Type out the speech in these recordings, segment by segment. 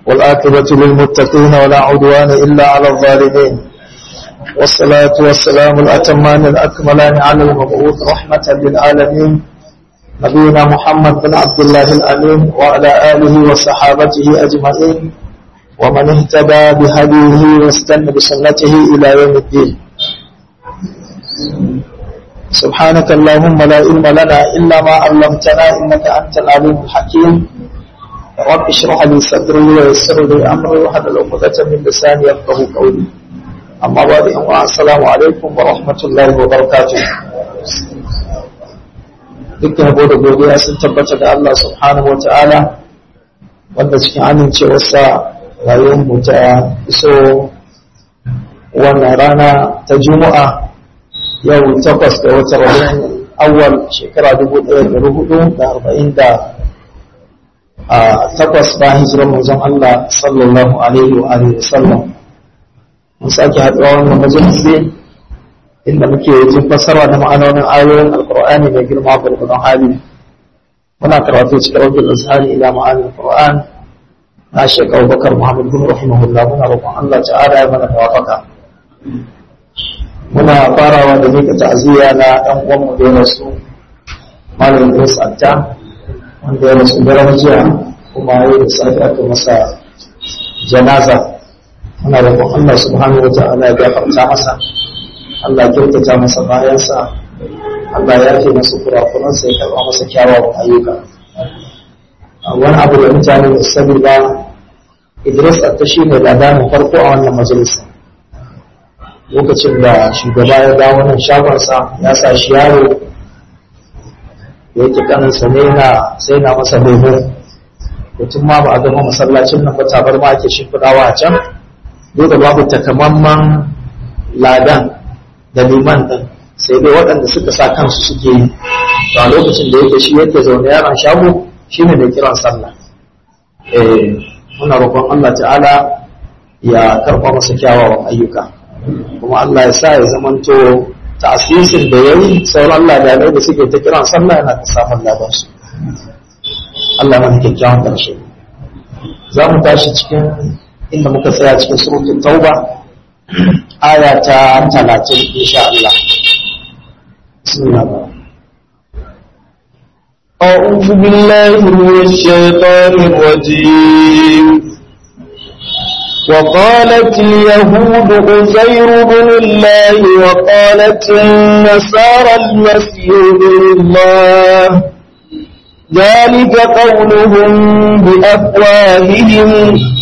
والآكبة للمتقين ولا عدوان إلا على الظالمين والصلاة والسلام الأتمان الأكملان على المبعوث رحمة للعالمين نبينا محمد بن عبد الله الأمين وعلى آله وصحابته أجمعين ومن اهتدى بهديه واستنى بسنته إلى يوم الدين سبحانك اللهم لا علم لنا إلا ما علمتنا إنك أنت العليم الحكيم رب اشرح لي صدري ويسر لي أمري واحلل عقدة من لساني يفقه قولي أما بعد السلام عليكم ورحمة الله وبركاته dukkan yabo da godiya sun tabbata da Allah subhanahu wa ta'ala wanda cikin amincewarsa rayuwar mu ta iso wannan rana ta juma'a yau takwas da wata rabin awal shekara dubu ɗaya da hudu da arba'in da takwas bayan hijirar manzon Allah sallallahu alaihi wa alihi wa sallam mun sake haɗuwa wannan majalisi inda muke jin fassara da ma'anonin ayoyin alkur'ani mai girma gurgurdan hali muna karatu cikin wajen azhari ila ma'anin alkur'an na shek abubakar muhammad bin rahimahullah muna roƙon allah ta'ala ya mana tawafaka muna farawa da mika ta'aziyya na ɗan uwanmu da ya rasu malam idris atta wanda ya rasu daren jiya kuma ya da safi aka masa janaza muna roƙon allah subhanahu wa ta'ala ya gafarta masa Allah kyautata masa bayansa Allah ya fi masa kurakuransa ya karɓa masa kyawawan ayyuka wani abu da mutane da sani ba Idris ta shi ne ladanin farko a wannan majalisa lokacin da shugaba ya dawo wannan shagonsa ya sa shi yaro da yake kaninsa ne na sai na masa lemo mutum ma ba a gama masallacin nan ba tabar ma ake shimfiɗawa a can duk da babu takamamman ladan da liman ɗin sai dai waɗanda suka sa kansu suke yi a lokacin da yake shi yake zaune yaran shago shi ne mai kiran sallah muna roƙon Allah ta'ala ya karɓa masa kyawawan ayyuka kuma Allah ya sa ya zamanto ta'asisin da ya yi sauran ladanai da suke ta kiran sallah yana ta samun ladansu Allah mana kyakkyawan ƙarshe za mu tashi cikin inda muka tsaya cikin surutun tauba aya ta talatin insha Allah. أعوذ بالله من الشيطان الرجيم وقالت اليهود عزير بن الله وقالت النصارى المسيح بن الله ذلك قولهم بأفواههم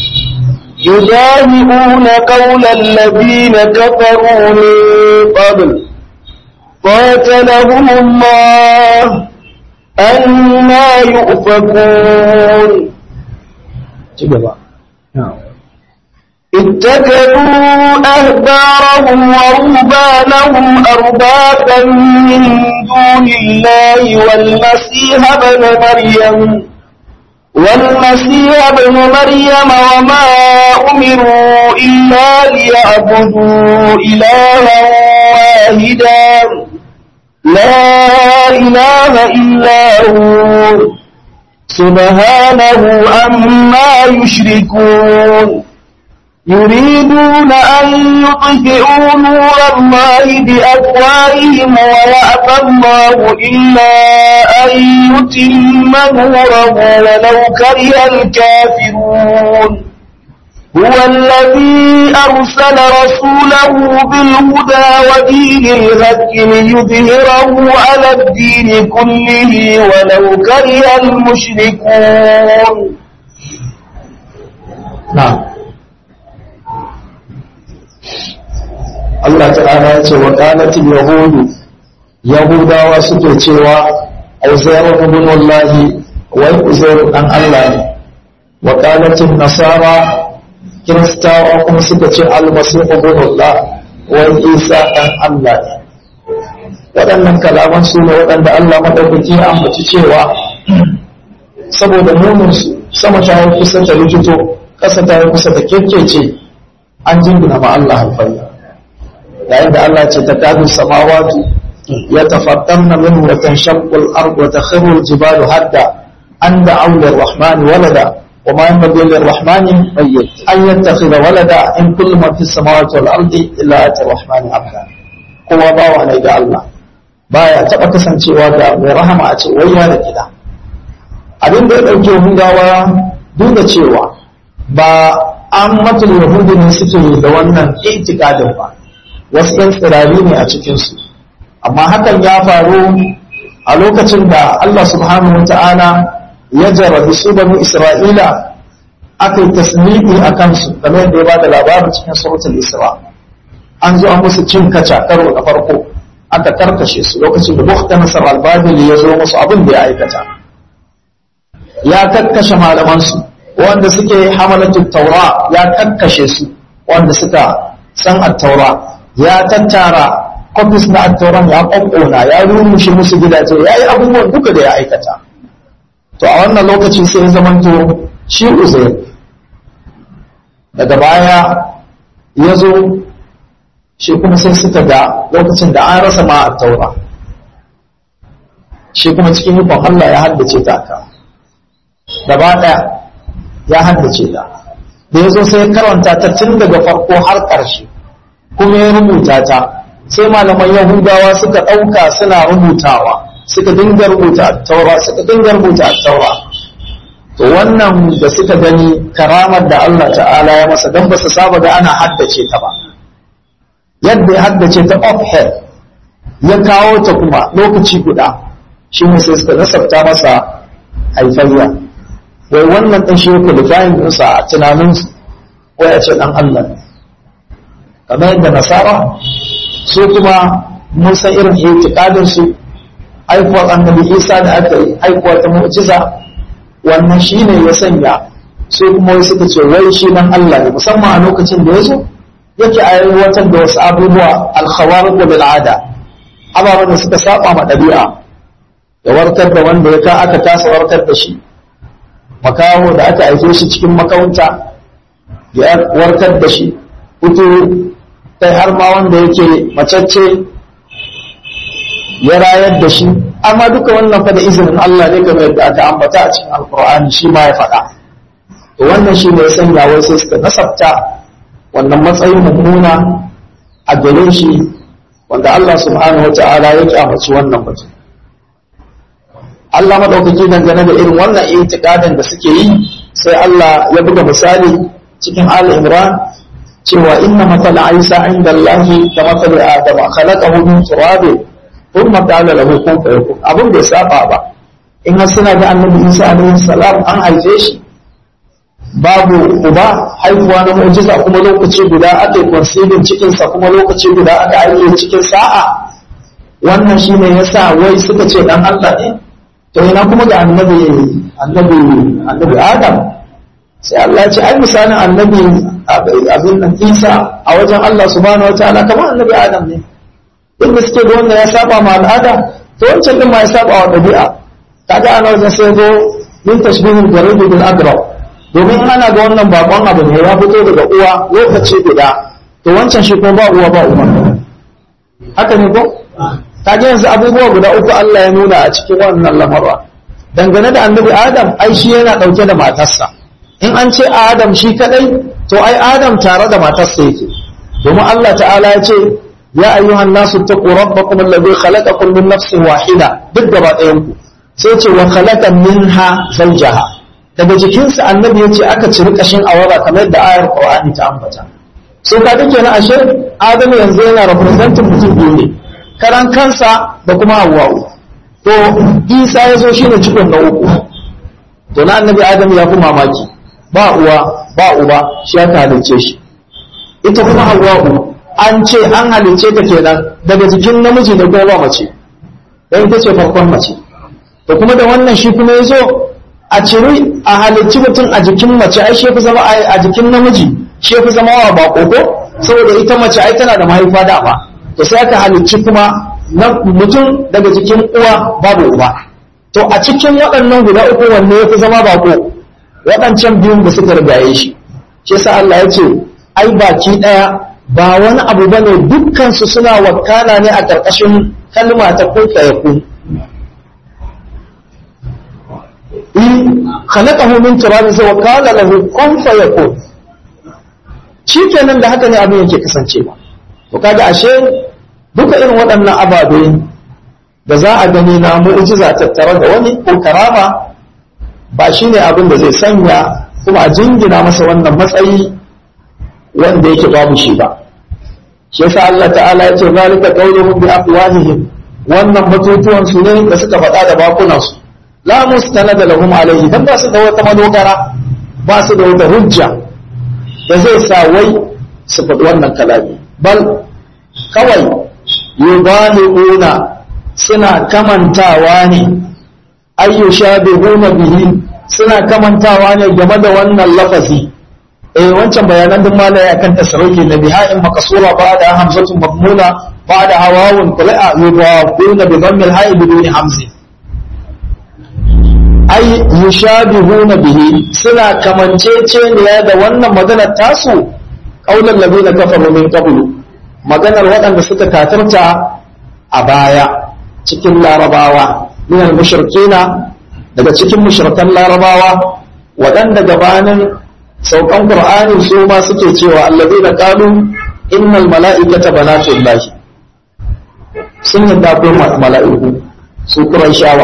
يدافعون قول الذين كفروا من قبل قاتلهم الله أنا يؤفكون اتكلوا أهبارهم ورهبانهم أربابا من دون الله والمسيح بن مريم والمسيح ابن مريم وما أمروا إلا ليعبدوا إلها واحدا لا إله إلا هو سبحانه عما يشركون يريدون أن يطفئوا نور الله بأفواههم ويأبى الله إلا أن يتم نوره ولو كره الكافرون هو الذي أرسل رسوله بالهدى ودين الهك ليظهره على الدين كله ولو كره المشركون نعم Allah ta'ala ya ce wa qalatil yahudu yahudawa suke cewa uzairu ibn wallahi wai uzairu dan Allah ne wa qalatil nasara kiristawa kuma suka ce almasih ibn Allah wai isa dan Allah ne waɗannan kalaman su ne waɗanda Allah madaukaki ya ambaci cewa saboda munin su sama ta yi kusa ta likito ƙasa ta yi kusa ta kekkece an jingina ma Allah alfayya yayin da Allah ce ta kadu samawatu ya tafattarna minhu wa tanshaqqu al-ardu wa takhiru al-jibalu hadda an da'u lir-rahmani walada wa ma yanbaghi lirrahmani an yattakhidha walada in kullu man fis samawati wal ardi illa ati rahmani abda kowa bawa ne ga Allah baya taba kasancewa da mai rahama a ce wai da gida abin da ya dauke hudawa duk da cewa ba an matul yahudi ne suke da wannan itikadin ba wasu yan tsirari ne a cikinsu amma hakan ya faru a lokacin da Allah subhanahu wa ta'ala ya jarabi su banu Isra'ila aka yi tasmi'i a kansu kamar yadda ya ba da labarin cikin suratul Isra an zo an musu cin kaca karo na farko aka karkashe su lokacin da Bukhta Nasar al-Babili ya zo musu abin da ya aikata ya kakkashe malamansu wanda suke hamalatu taura ya kakkashe su wanda suka san at-taura ya tattara kofis na attauran ya ƙwaƙƙona ya rumushe musu gidaje ya yi abubuwan duka da ya aikata to a wannan lokaci sai ya zamanto shi uzair daga baya ya zo shi kuma sai suka ga lokacin da an rasa ma attaura shi kuma cikin yukon Allah ya haddace ta ka gaba ɗaya ya haddace ta da ya zo sai ya karanta ta tun daga farko har ƙarshe kuma ya rubuta ta sai malaman yahudawa suka ɗauka suna rubutawa suka dinga rubuta taura suka dinga rubuta taura to wannan da suka gani karamar da Allah ta'ala ya masa don ba su saba da ana haddace ta ba yadda ya haddace ta offhead ya kawo ta kuma lokaci guda shi ne sai suka nasabta masa haifayya wai wannan ɗan shi yake da fayin ɗinsa a tunaninsu wai a ce ɗan Allah ne kamar yadda nasara su kuma mun san irin itikadin su haifuwar annabi isa da aka yi haifuwa ta mu'jiza wannan shine ya sanya su kuma wai suka ce wai shi nan Allah ne musamman a lokacin da ya zo yake aiwatar da wasu abubuwa alkhawariq bil ada ababen da suka saba ma ɗabi'a ya warkar da wanda ya ka aka tasa warkar da shi makaho da aka aike shi cikin makawunta ya warkar da shi kuturu kai har ma wanda yake macacce ya rayar da shi amma duka wannan fa da izinin Allah ne kamar yadda aka ambata a cikin alkur'ani shi ma ya faɗa to wannan shi ne ya sanya wai sai suka nasabta wannan matsayin mummuna a gare shi wanda Allah subhanahu wa ta'ala ya kyamaci wannan batu Allah madaukaki dangane da irin wannan itikadin da suke yi sai Allah ya buga misali cikin Al Imran cewa inna matala Isa inda Allah ka matala Adam khalaqahu min turabin thumma qala lahu kun fayakun abin bai saba ba in har suna ga Annabi Isa alaihi salam an haife shi babu uba haifuwa na mu'jiza kuma lokaci guda aka yi conceiving cikin sa kuma lokaci guda aka aike cikin sa'a wannan shine yasa wai suka ce dan Allah ne to ina kuma ga annabi annabi annabi Adam sai Allah ya ce ai misalin annabi abin nan Isa a wajen Allah subhanahu wataala kamar annabi Adam ne inda suke da wannan ya saba ma al'ada to wancan din ma ya saba wa dabi'a kaga ana wajen sai zo min tashbihul garibi bil adrab domin ana ga wannan bakon abu ne ya fito daga uwa lokaci guda to wancan shi kuma ba uwa ba uwa haka ne ko kaga yanzu abubuwa guda uku Allah ya nuna a cikin wannan lamarwa dangane da annabi Adam ai shi yana dauke da matarsa in an ce Adam shi kadai to ai Adam tare da matarsa yake domin Allah ta'ala ya ce ya ayyuhan nasu taqu rabbakum alladhi khalaqakum min nafsin wahida duk gaba ɗayan ku sai ce wa khalaqa minha zawjaha daga jikinsa annabi yace aka ciri kashin awara kamar da ayar Qur'ani ta ambata so ka dake na ashe Adam yanzu yana representing mutum biyu ne karan kansa da kuma Hawwa'u to Isa ya zo shine cikon na uku to na annabi Adam ya fi mamaki ba uwa ba uba shi aka halicce shi ita kuma Hawwa'u an ce an halicce ta kenan daga jikin namiji da kuma mace dan ita ce farkon mace to kuma da wannan shi kuma ya zo a ciri a halicci mutum a jikin mace ai shi fi zama a jikin namiji shi fi zama wa bako ko saboda ita mace ai tana da mahaifa dama to sai aka halicci kuma na mutum daga jikin uwa babu uba to a cikin waɗannan guda uku wanne ya fi zama bako waɗancan biyun da suka rigaye shi shi yasa Allah ya ce ai baki ɗaya ba wani abu bane dukkan su suna wakana ne a ƙarƙashin kalma ta kun fayakun in khalaqahu min turabin sai wa qala lahu kun fayakun shikenan da haka ne abin yake kasancewa to kaga ashe duka irin waɗannan ababe da za a gani na mu'jiza tattare da wani ko karama ba shine abin da zai sanya kuma a jingina masa wannan matsayi wanda yake babu shi ba shi yasa Allah ta'ala ya ce zalika qawluhum bi afwahihim wannan batutuwan su ne da suka faɗa da bakunan su la mustanada lahum alayhi dan ba su da wata madogara ba su da wata hujja da zai sa wai su faɗi wannan kalami bal kawai yubahiuna suna kamantawa ne ayyushabihuna bihi suna kamantawa ne game da wannan lafazi eh wancan bayanan din malai akan tasarrufi na biha'in makasura ba da hamzatun mabmuna ba da hawawun qula'a yudawuna bi dhammi al-ha'i bidun hamzi ay yushabihuna bihi suna kamanceceniya da wannan maganar tasu qaulal ladina kafaru min qablu maganar waɗanda suka kafirta a baya cikin larabawa min al-mushrikina daga cikin mushrikan larabawa waɗanda gabanin saukan qur'ani su ma suke cewa alladheena qalu innal mala'ikata banatullahi sun yadda ko mala'iku su quraishawa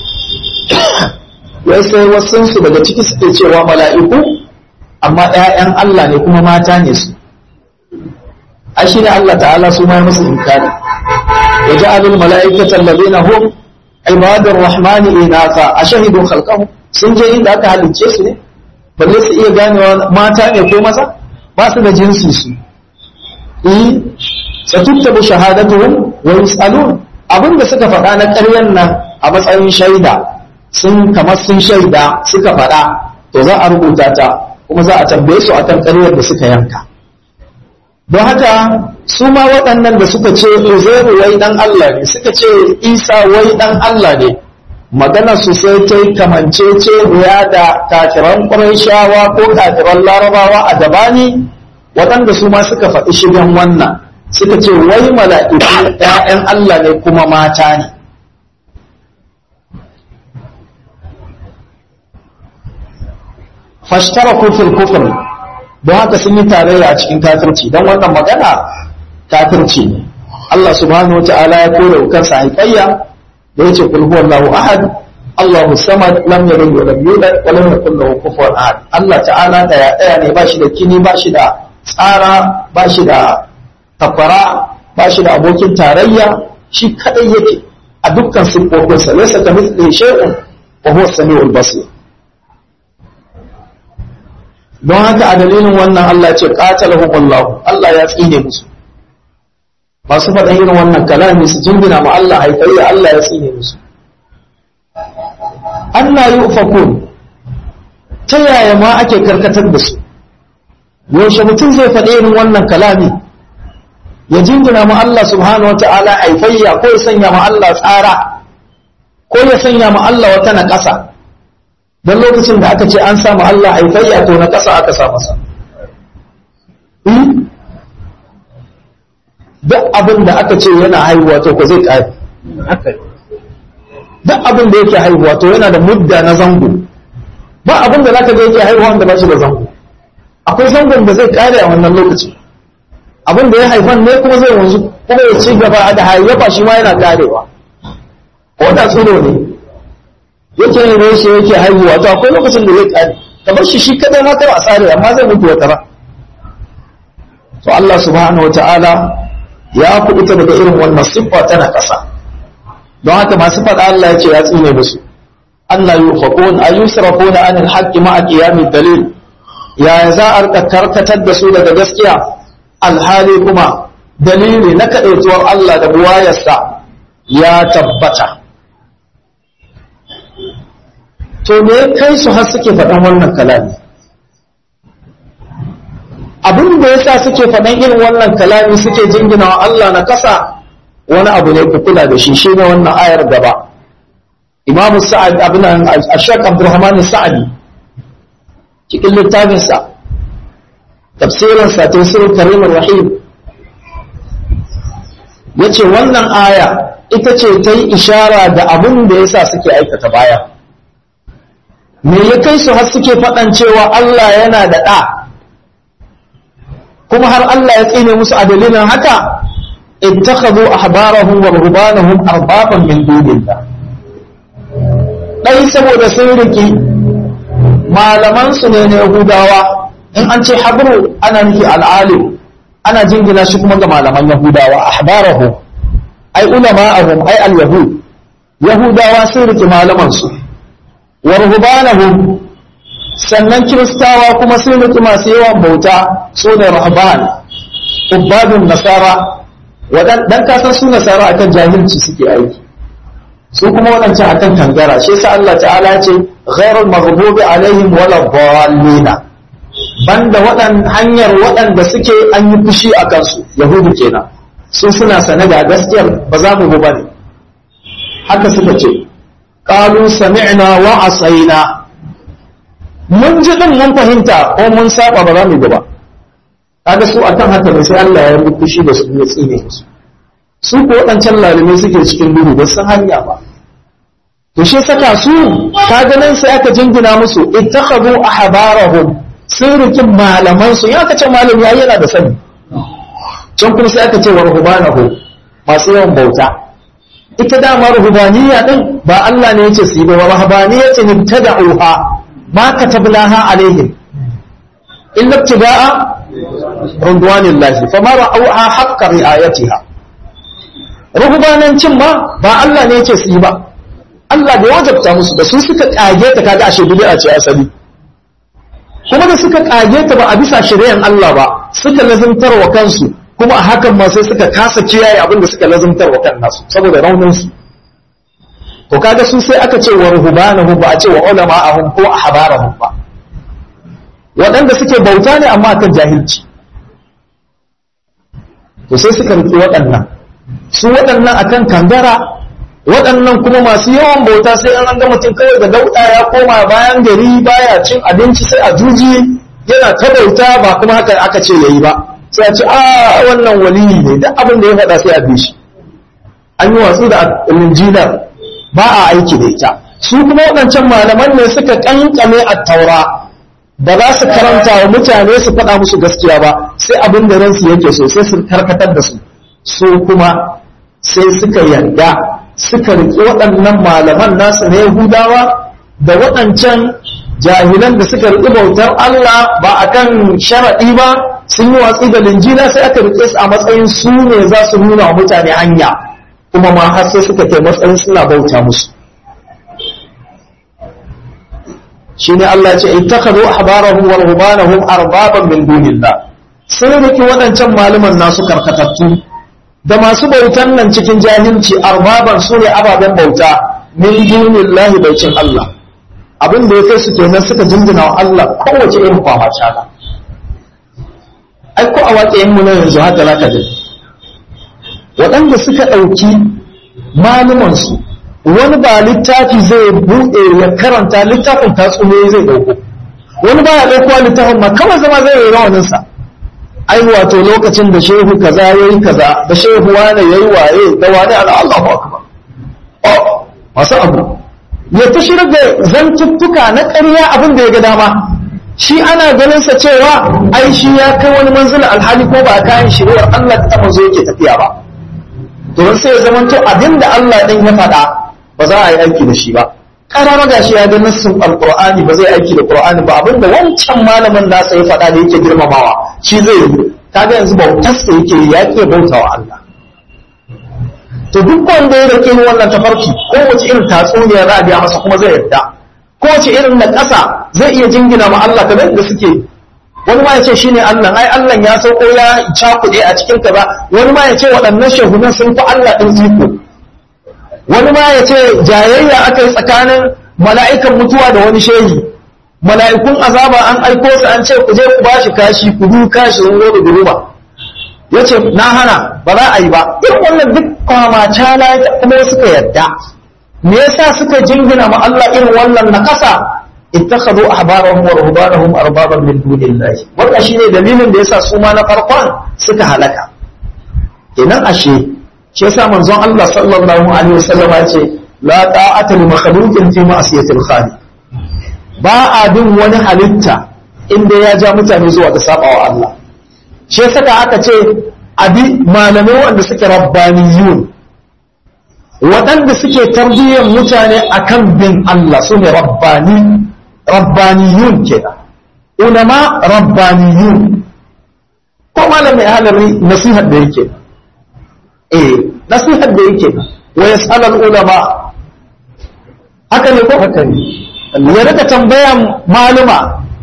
wai sai wasu su daga ciki suke cewa mala'iku amma ƴaƴan Allah ne kuma mata ne su a shi ne Allah ta'ala su ma musu inkari wa ja'alul mala'ikata alladheena hum ibadur rahmani inatha ashahidu khalqahum sun je inda aka halicce su ne balle su iya ganewa mata ne ko maza ba su da jinsi su eh satuttabu shahadatuhum wa yusalun abinda suka faɗa na ƙaryan nan a matsayin shaida sun kamar sun shaida suka faɗa to za a rubuta ta kuma za a tambaye su akan ƙaryar da suka yanka don haka su ma waɗannan da suka ce Uzairu wai dan Allah ne suka ce Isa wai dan Allah ne magana su sai ta yi kamancece ya da kafiran ƙwarishawa ko kafiran larabawa a gabani waɗanda su ma suka faɗi shigen wannan suka ce wai mala'iku ‘ya'yan Allah ne kuma mata ne fashtara kufur kufur don haka sun yi tarayya a cikin kafirci don wannan magana kafirci ne Allah subhanahu wa ta'ala ya kore kansa haifayya da yace kul huwallahu ahad Allahu samad lam yalid wa lam yulad wa lam yakul lahu kufuwan ahad Allah ta'ala da ya daya ne bashi da kini bashi da tsara bashi da takwara bashi da abokin tarayya shi kadai yake a dukkan sifofinsa laysa kamithlihi shay'un wa huwa as-sami'ul basir don haka a dalilin wannan Allah ce qatalahum Allah Allah ya tsine musu masu faɗan irin wannan kalami su jingina ma Allah haifayya Allah ya tsine musu Allah yi ufakun ta yaya ma ake karkatar da su yaushe mutum zai faɗi irin wannan kalami ya jingina ma Allah subhanahu wata'ala haifayya ko ya sanya ma Allah tsara ko ya sanya ma Allah wata na ƙasa don lokacin da aka ce an samu Allah haifayya to na ƙasa aka sa masa duk abin da aka ce yana haihuwa to ko zai ƙare duk abin da yake haihuwa to yana da mudda na zango ba abin da zaka ga yake haihuwa da ba shi da zango akwai zangon da zai ƙare a wannan lokaci abin da ya haifan ne kuma zai wanzu kuma ya ci gaba da hayyafa shi ma yana ƙarewa ko da tsiro ne yake yin reshe yake haihuwa to akwai lokacin da zai ƙare kamar shi shi kadai ma kawai a tsare amma zai mutu wata ba to Allah subhanahu wataala ya kubuta daga irin wannan siffa tana ƙasa don haka masu faɗa Allah ya ce ya tsine musu Allah yufaqun ay yusrafuna anil haqqi ma'a qiyamid dalil ya za a rika karkatar da su daga gaskiya alhali kuma dalili na kadaituwar Allah da buwayarsa ya tabbata to me kai su har suke faɗan wannan kalami abin da yasa suke faɗan irin wannan kalami suke jingina wa Allah na kasa wani abu ne ku kula da shi shine wannan ayar gaba Imam Sa'ad abin Ashaq Abdurrahman Sa'adi cikin littafin sa tafsirin sa tafsirul Karim Rahim yace wannan aya ita ce ta yi ishara da abin da yasa suke aikata baya me ya kai su har suke faɗan cewa Allah yana da ɗa kuma har Allah ya tsine musu a dalilin haka ittakhadhu ahbarahum wa ruhbanahum arbaban min dunillah dai saboda sun riki malaman su ne na Yahudawa in an ce habru ana nufi al'alim ana jingina shi kuma ga malaman Yahudawa ahbarahum ai ulama'ahum ai al-yahud Yahudawa sun riki malaman su wa ruhbanahum sannan kiristawa kuma sun riki masu yawan bauta su ne rahban ubadun nasara dan kasan su nasara akan jahilci suke aiki su kuma waɗancan akan kangara shi yasa Allah ta'ala ce ghairul maghdubi alaihim wala dhallina banda waɗan hanyar waɗanda suke an yi fushi a kansu yahudu kenan su suna sane da gaskiyar ba za mu bi bane haka suka ce qalu sami'na wa asaina mun ji din mun fahimta ko mun saba ba za mu bi ba kaga su akan haka ne sai Allah ya yi fushi da su ya tsine musu su ko waɗancan lalumai suke cikin duhu ba san hanya ba to shi saka su kaga nan sai aka jingina musu ittakhadhu ahbarahum sun riki malaman su ya kace malami yayi yana da sani can kuma sai aka ce wa ruhbanahu masu yawan bauta ita dama ruhbaniyya din ba Allah ne yace su yi ba ruhbaniyya ce tad'uha ma katabnaha alaihim illa ibtida'a rundwanillahi fama ra'auha haqqa ri'ayatiha ruhbanancin ma ba Allah ne yake su yi ba Allah bai wajabta musu da su suka kage ta kaga ashe bid'a ce asali kuma da suka kage ta ba a bisa shari'an Allah ba suka lazimtar wa kansu kuma a hakan ma sai suka kasa kiyaye abin da suka lazimtar wa kan nasu saboda raunin su to kaga su sai aka ce wa ruhbanahu ba a ce wa ulama'ahum ko ahbarahum ba waɗanda suke bauta ne amma akan jahilci to sai suka riki waɗannan su waɗannan akan kangara waɗannan kuma masu yawan bauta sai an ga mutum kawai da dauɗa ya koma bayan gari baya cin abinci sai a juji yana ta bauta ba kuma haka aka ce yayi ba sai a ce a wannan waliyi ne duk abin da ya faɗa sai a bi shi an yi watsi da linjinar ba a aiki da ita su kuma waɗancan malaman ne suka kankame a taura ba za su karanta wa mutane su faɗa musu gaskiya ba sai abin da ransu yake so sai su karkatar da su su kuma sai suka yarda suka riƙe waɗannan malaman nasu na Yahudawa da waɗancan jahilan da suka riƙe bautar Allah ba akan sharaɗi ba sun yi watsi da linjila sai aka riƙe su a matsayin su ne za su nuna wa mutane hanya kuma ma har sai suka kai matsayin suna bauta musu shine Allah ya ce ittakhadhu ahbarahum wa ruhbanahum arbaban min dunillah sun riki waɗancan malaman nasu karkatattu da masu bautan nan cikin jahilci arbaban su ne ababen bauta min dunillahi baicin Allah abin da ya kai su kenan suka jingina wa Allah kowace irin kwama shaka ai ko a waƙayen mu na yanzu haka zaka ji waɗanda suka ɗauki malumansu wani ba littafi zai buɗe ya karanta littafin tatsuniyoyi zai ɗauko wani ba ya ɗauko littafin ma kawai zama zai yi rawaninsa ai wato lokacin da shehu kaza ya yi kaza da shehu wane ya yi waye da wane ala Allahu akbar oh masu abu ya ta shirar da zantuttuka na ƙarya abin da ya ga dama shi ana ganin sa cewa ai shi ya kai wani manzila alhali ko ba kayan shari'ar Allah ta manzo yake tafiya ba domin sai ya zama to abin da Allah ɗin ya faɗa ba za a yi aiki da shi ba karama gashi ya ga nassin alqur'ani ba zai aiki da qur'ani ba abinda wancan malamin nasa ya faɗa da yake girmamawa shi zai yi kaga yanzu bautar sa yake ya ke bautawa Allah to duk wanda ya rike wannan tafarki ko wace irin tatsuniya za a biya masa kuma zai yarda ko wace irin na ƙasa zai iya jingina ma Allah kamar da suke wani ma ya ce shine Allah ai Allah ya sauko ya cakuɗe a cikin kaza wani ma ya ce waɗannan shehunan sun fi Allah ɗin iko wani ma ya ce jayayya aka yi tsakanin mala'ikan mutuwa da wani shehi mala'ikun azaba an aiko su an ce ku je ku bashi kashi ku du kashi sun zo da duruma ya ce na hana ba za a yi ba irin wannan duk kwamacala kuma suka yadda me yasa suka jingina ma Allah irin wannan na kasa ittakhadhu ahbarahum wa ruhbanahum arbaban min dunillahi wannan shine dalilin da yasa su ma na farkon suka halaka kenan ashe shi yasa manzon Allah sallallahu alaihi wasallam ya ce la ta'ata li makhluqin fi ma'siyatil khaliq ba a bin wani halitta inda ya ja mutane zuwa ga sabawa Allah shi saka aka ce abi malamai wanda suke rabbaniyun waɗanda suke tarbiyyar mutane akan bin Allah su ne rabbani rabbaniyun kenan ulama rabbaniyun ko malamai halari nasihar da yake eh nasihar da yake wa yas'alul ulama haka ne ko haka ne ya rika tambayan maluma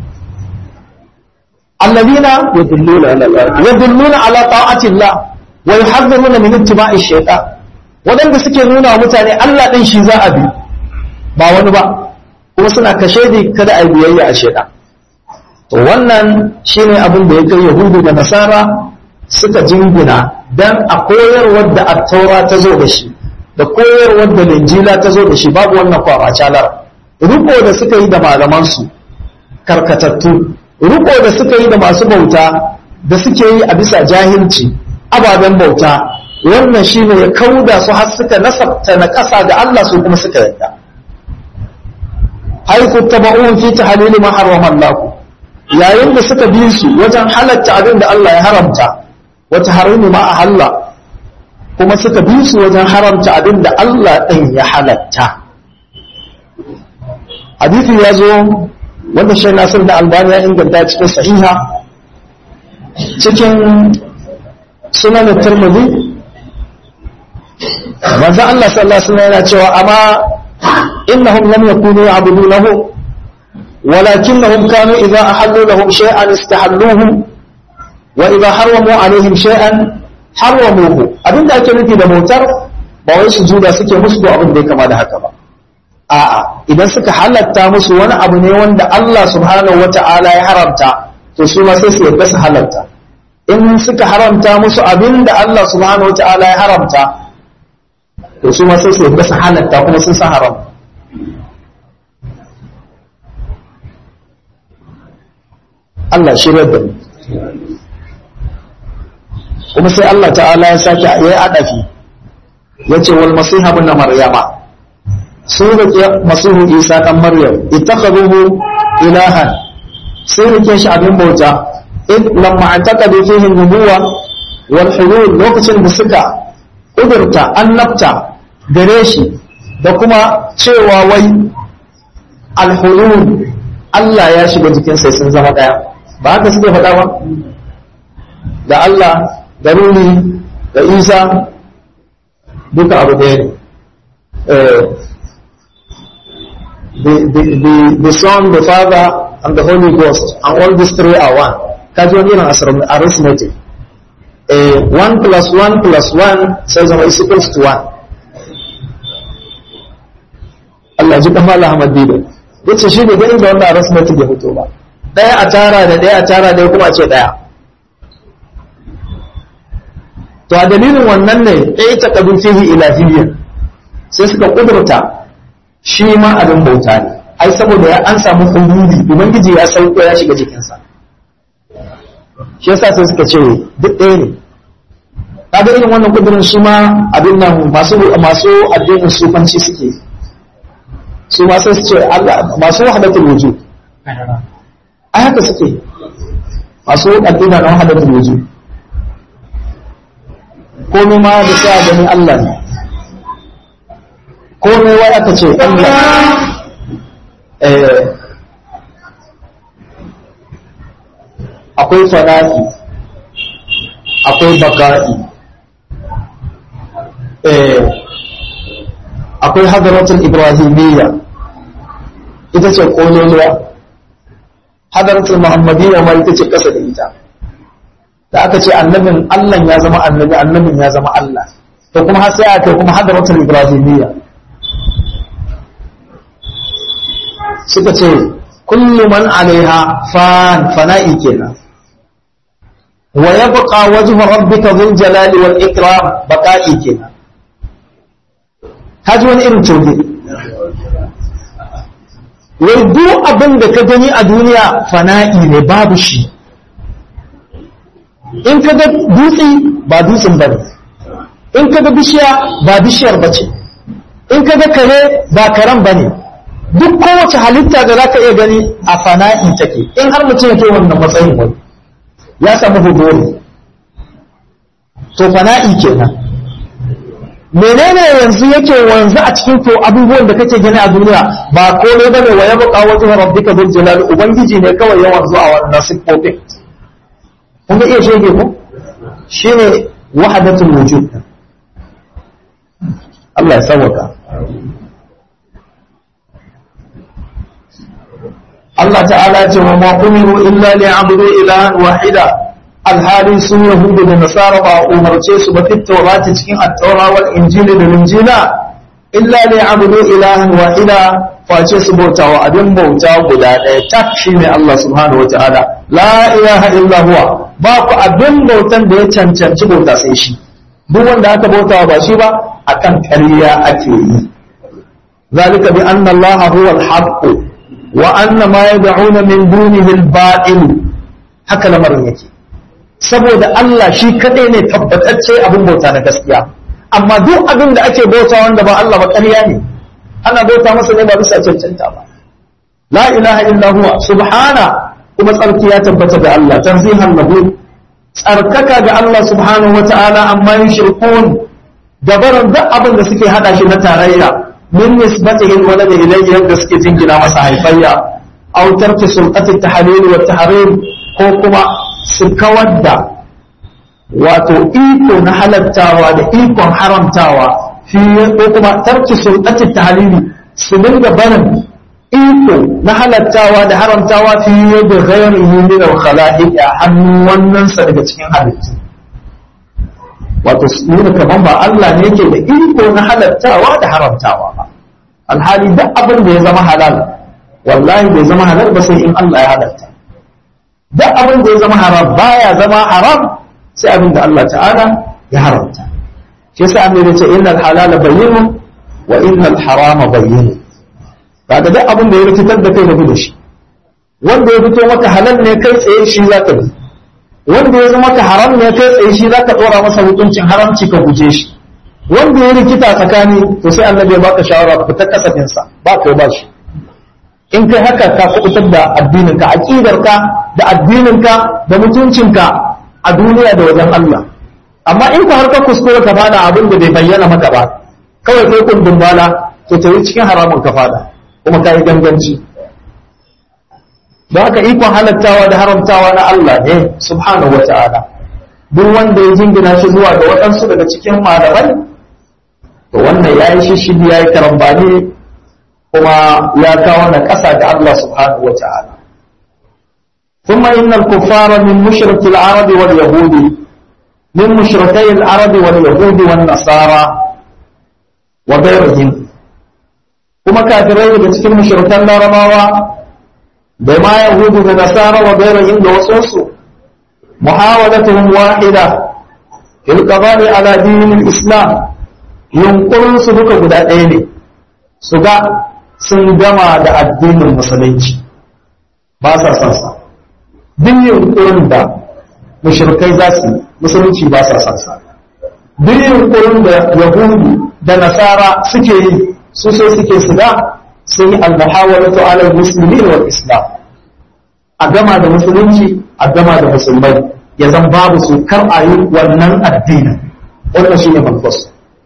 alladhina yadulluna ala yadulluna ala ta'ati Allah wa yuhadhiruna min ittiba'i shaytan wadanda suke nuna wa mutane Allah din shi za a bi ba wani ba kuma suna kashe di kada a biyayya a shaytan to wannan shine abin da ya kai yahudu da nasara suka jingina dan a koyarwar da attaura ta zo da shi da koyarwar da linjila ta zo da shi babu wannan kwamacalar riko da suka yi da malamansu karkatattu riko da suka yi da masu bauta da suke yi a bisa jahilci ababen bauta wannan shi ne ya kauda su har suka nasabta na ƙasa ga Allah su kuma suka yadda haiku taba'un fi tahlili ma harrama Allah yayin da suka bi su wajen halatta abin da Allah ya haramta wata harimi ma ahalla kuma suka bi su wajen haramta abin da Allah ɗin ya halatta hadisi ya zo wanda shi nasir da albani ya inganta cikin sahiha cikin sunan turmudi manzo Allah sallallahu alaihi wasallam yana cewa amma innahum lam yakunu ya'budunahu ولكنهم كانوا إذا أحلوا لهم شيئا استحلوه وإذا حرموا عليهم شيئا حرموه abin da ake nufi da motar ba wai sujuda suke musu ko abin da ya kama da haka ba a'a idan suka halatta musu wani abu ne wanda Allah subhanahu wata'ala ya haramta to su ma sai su yarda su halatta in suka haramta musu abin da Allah subhanahu wata'ala ya haramta to su ma sai su yarda su halatta kuma sun san haram Allah shirya da mu kuma sai Allah ta'ala ya sake ya yi adafi ya ce wal masiha bin maryama sun rike masihu isa dan maryam ittakhaduhu ilahan sun rike shi abin bauta id lamma antaqadu fihi nubuwa wal hulul lokacin da suka kudurta annabta gare shi da kuma cewa wai al hulul Allah ya shiga jikin sai sun zama daya ba haka suke faɗa ba da Allah da Rumi da Isa duka abu ɗaya ne the, the, the, the Son, the Father, and the Holy Ghost, and all these three are one. Kaji wani irin arithmetic. Uh, one plus one plus one sai zama is equals to one. Allah ji kamar Ahmad Dido. Yace shi ne ganin da wannan arithmetic ya fito ba. Ɗaya a tara da ɗaya a tara ɗaya kuma a ce ɗaya. To a dalilin wannan ne ɗaya ta ƙadu fihi ilahiyya sai suka ƙudurta shi ma abin bauta ne ai saboda ya an samu hululi ubangiji ya sauko ya shiga jikinsa shi yasa sai suka ce duk ɗaya ne kaga irin wannan kudurin shi ma abin nan masu masu addinin sufanci suke su ma sai su ce Allah masu wahdatul wujud ai haka suke masu addinin na wahdatul wujud komai ma da sai a gani Allah ne komai wai aka ce Allah akwai fana'i akwai baka'i akwai hadaratul ibrahimiyya ita ce kololuwa hadaratul muhammadiyya ma ita ce kasa da ita da aka ce annabin Allah ya zama annabi annabin ya zama Allah to kuma har sai aka kuma hadaratul ibrahimiyya suka ce kullu man alaiha fan fana'i kenan wa yabqa wajhu rabbika dhul jalali wal ikram baqa'i kenan kaji wani irin coge wai duk abin da ka gani a duniya fana'i ne babu shi in ka ga dutse ba dutsen bane in ka ga bishiya ba bishiyar bace in ka ga kare ba karen bane duk kowace halitta da za ka iya gani a fana'i take in har mutum ya ke wannan matsayin wani ya samu hudori to fana'i kenan menene yanzu yake wanzu a cikin to abubuwan da kake gani a duniya ba komai bane wa ya buƙa wajen rabbika bil jalal ubangiji ne kawai ya wanzu a wannan sifofin kun ga iya shege ko shine wahdatul wujud Allah ya sauka Allah ta'ala ce wa ma umiru illa liya'budu ilahan wahida alhali sun yahudu da nasara ba umarce su ba fit taurati cikin at-taura wal injili da injila illa liya'budu ilahan wahida face su bautawa abin bauta guda ɗaya tak shine Allah subhanahu wa ta'ala la ilaha illa huwa ba ku abin bautan da ya cancanci bauta sai shi duk wanda aka bautawa ba shi ba akan ƙarya ake yi zalika bi anna Allah huwa al-haqq wa anna ma yad'una min dunihi al-batil haka lamarin yake saboda Allah shi kadai ne tabbatacce abin bauta na gaskiya amma duk abin da ake bauta wanda ba Allah ba ƙarya ne ana bauta masa ne ba bisa cancanta ba la ilaha illa huwa subhana kuma tsarki ya tabbata ga Allah tanzihan lahu tsarkaka ga Allah subhanahu wata'ala amma yushrikun dabaran duk abin da suke hada shi na tarayya min nisbatihi walad ilayhi yadda suke jingina masa haifayya aw tarki sulqati at-tahlil wa tahrim ko kuma su kawar da wato iko na halattawa da ikon haramtawa fi ko kuma tarki sulqati tahlili su dinga barin iko na halattawa da haramtawa fi yadda ghairihi min al-khala'iq a hannun wannan sa daga cikin halittu wato nuna kaman ba Allah ne yake da iko na halattawa da haramtawa ba alhali duk abin da ya zama halal wallahi bai zama halal ba sai in Allah ya halatta duk abin da ya zama haram baya zama haram sai abin da Allah ta'ala ya haramta shi yasa annabi ya ce innal halala bayyinun wa innal harama bayyinun kaga duk abin da ya rikitar da kai da bi da shi wanda ya fito maka halal ne kai tsaye shi zaka bi wanda ya zama ka haram ne kai tsaye shi zaka dora masa hukuncin haramci ka guje shi wanda ya rikita tsakani to sai annabi ya baka shawara ka fitar kasafin sa ba ko ba shi in kai haka ka kubutar da addinin ka aqidar ka da addinin ka da mutuncin ka a duniya da wajen Allah amma in ka har ka kuskure ka fada abin da bai bayyana maka ba kawai kai kundin bala to tayi cikin haramun ka fada kuma kai ganganci da haka ikon halattawa da haramtawa na Allah ne subhanahu wa ta'ala duk wanda ya jingina shi zuwa ga waɗansu daga cikin malamai to wannan ya yi shishigi ya yi karambani kuma ya kawo na ƙasa ga Allah subhanahu wa ta'ala ثم إن الكفار من مشرك العرب واليهود من مشركي العرب واليهود والنصارى وغيرهم kuma kafirai daga cikin mushrikan larabawa da ma yahudu da nasara wa gairahin da wasansu muhawalatuhum wahida fil qadari ala dinil islam yunkurin su duka guda ɗaya ne su ga sun gama da addinin musulunci ba sa son sa duk yunkurin da mushrikai za su musulunci ba sa son sa duk yunkurin da yahudu da nasara suke yi su so suke su ga sun yi almuhawalatu ala muslimin wal islam a gama da musulunci a gama da musulmai ya zan babu su kar a yi wannan addinin wannan shine manfas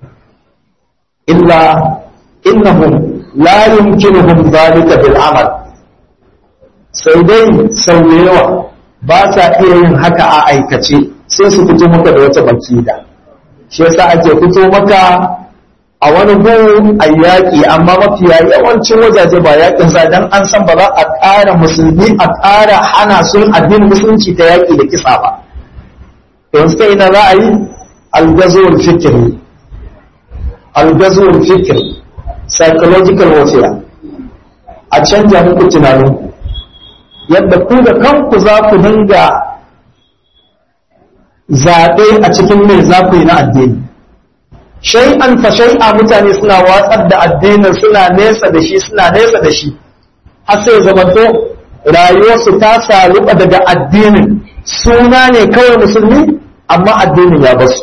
illa innahum la yumkinuhum dhalika bil amal sai dai sau da yawa ba sa iya yin haka a aikace sai su fito maka da wata bakida shi yasa ake fito maka a wani gun a yaƙi amma mafiya yawancin wajaje ba yaƙin sa dan an san ba za a ƙara musulmi a ƙara hana sun addinin musulunci ta yaƙi da kisa ba yanzu kai ina za a yi algazuwar fikiri algazuwar fikiri psychological warfare a canja muku tunanin yadda ku da kanku za ku dinga zaɓe a cikin mai za ku yi na addini shay'an fa shay'a mutane suna watsar da addinin suna nesa da shi suna nesa da shi har sai zamanto rayuwarsu ta saluba daga addinin suna ne kawai musulmi amma addinin ya basu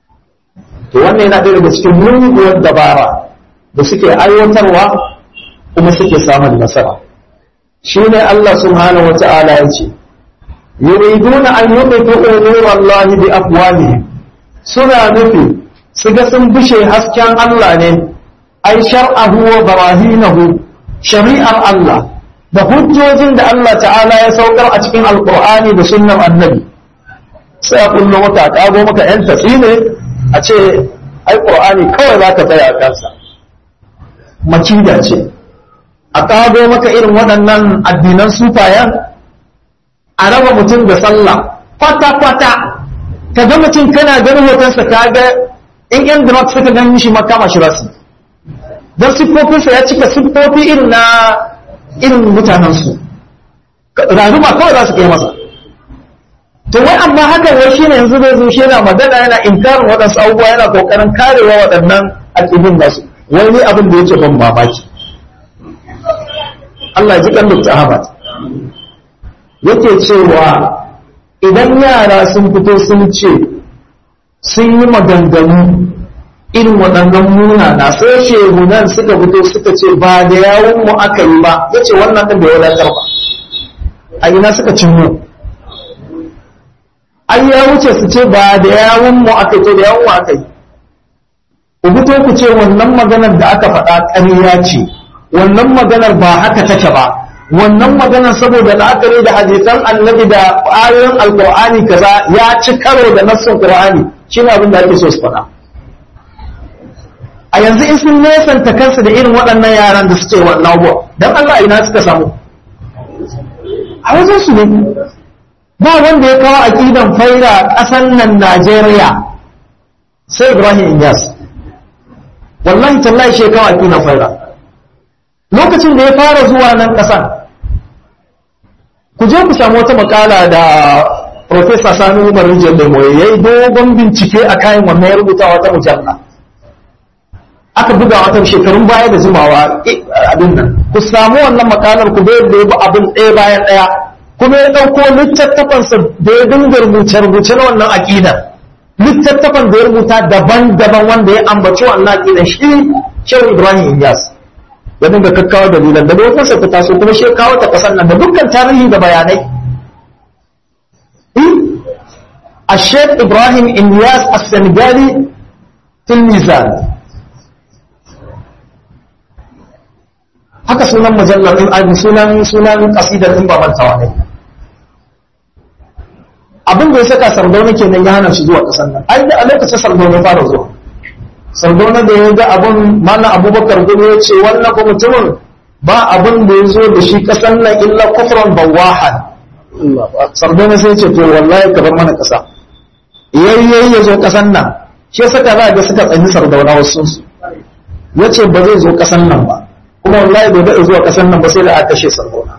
to wannan yana ɗaya daga cikin muguwar dabara da suke aiwatarwa kuma suke samun nasara shine Allah subhanahu wata'ala ya ce yuriduna an yuqitu nurallahi bi afwahihim suna nufi su ga sun bishe hasken Allah ne ai shar'ahu wa barahinahu shari'ar Allah da hujjojin da Allah ta'ala ya saukar a cikin alqur'ani da sunnar annabi sai a kullo maka kago maka yan tafi ne a ce ai qur'ani kawai za ka tsaya a kansa makida ce a kago maka irin waɗannan addinan sufayan a raba mutum da sallah kwata-kwata ka ga mutum kana ganin hotonsa ka ga in yan drug suka gan shi makama shi rasu don siffofinsa ya cika siffofi irin na irin mutanensu rayuwa kawai za su kai masa to wai amma hakan wai shine yanzu zai zo shi yana magana yana inkarin waɗansu abubuwa yana kokarin karewa waɗannan aƙidun nasu wai ni abin da yake ban mamaki Allah ya ji kan Dr. Ahmad yake cewa idan yara sun fito sun ce sun yi maganganu irin waɗannan munana sai shehunan suka fito suka ce ba da yawun mu aka yi ba ya ce wannan ɗin da ya wadatar ba a ina suka cin mu an ya wuce su ce ba da yawun mu aka yi to da yawun mu aka yi ku fito ku ce wannan maganar da aka faɗa ƙarya ce wannan maganar ba haka take ba wannan maganar saboda la'akari da hadisan annabi da ayoyin alkur'ani kaza ya ci karo da nassin qur'ani shine abin da ake so su faɗa a yanzu in sun nesanta kansu da irin waɗannan yaran da suke wannan abubuwa dan Allah ina suka samu a wajen su ne ba wanda ya kawo aqidan faira ƙasan nan Najeriya sai Ibrahim Inyas wallahi tallahi shi ya kawo aqidan faira lokacin da ya fara zuwa nan ƙasar ku je ku samu wata makala da Profesa Sani Umar Rijiyar Lemo ya yi dogon bincike a kayan wannan ya rubuta wata mujalla. Aka buga wata shekarun baya da jimawa abin nan. Ku samu wannan makalar ku bai da yabi abin ɗaya bayan ɗaya. Kuma ya ɗauko littattafansa da ya dinga rubuce-rubuce na wannan aƙidar. Littattafan da ya rubuta daban-daban wanda ya ambaci wannan aƙidar shi Shehu Ibrahim Inyas. Ya dinga kakkawa dalilan da lokacin ta taso kuma shi ya kawo ta ƙasar nan da dukkan tarihi da bayanai. الشيخ إبراهيم إنياس السنغالي في الميزان haka sunan mujallar din sunan sunan kasidar din baban tawane abin da ya saka sardauna kenan ya hana shi zuwa kasan nan ai da a lokacin sardauna ya fara zuwa sardauna da ya ga abin mana abubakar gudu ya ce wannan ko mutumin ba abin da ya zo da shi kasan nan illa kufran bawahan sardauna sai ce to wallahi ka bar mana kasa yayyayi ya zo kasan nan shi saka za ga suka tsanyi sardauna wasu su ya ce ba zai zo kasan nan ba kuma wallahi bai daɗa zuwa kasan nan ba sai da aka kashe sardauna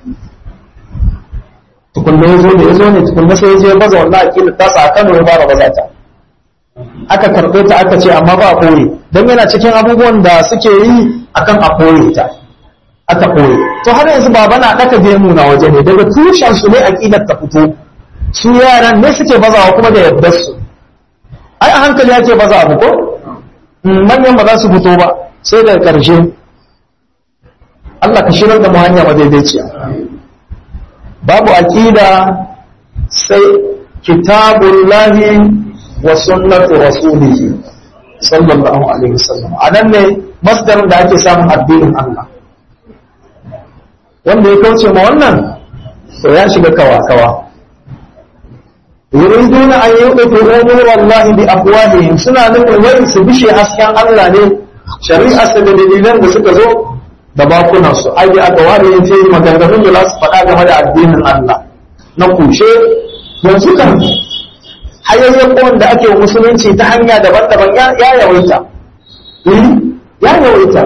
tukunna ya zo da ya zo ne tukunna sai ya je baza wallahi akila ta sa Kano ya fara baza ta aka karɓe ta aka ce amma ba a kore don yana cikin abubuwan da suke yi akan a kore ta aka kore to har yanzu baba na ɗaka gemu na waje ne daga tushen su ne aqidar ta fito su yaran ne suke bazawa kuma da yardar su ai a hankali ake baza abu ko manyan ba za su fito ba sai daga ƙarshe Allah ka shirar da mu hanya madaidaiciya babu aqida sai kitabullahi wa sunnatu rasulihi sallallahu alaihi wasallam anan ne masdarin da ake samun addinin Allah wanda ya kauce ma wannan to ya shiga kawa-kawa yuriduna an yuqitu umurallahi bi afwahihim suna nufin wai su bishe hasken Allah ne shari'a su da dalilan da suka zo da bakunan su ai aka ware yace maganganun da za su faɗa game da addinin Allah na kushe yanzu kan hayayyakon da ake musulunci ta hanya daban-daban ya yawaita ya yawaita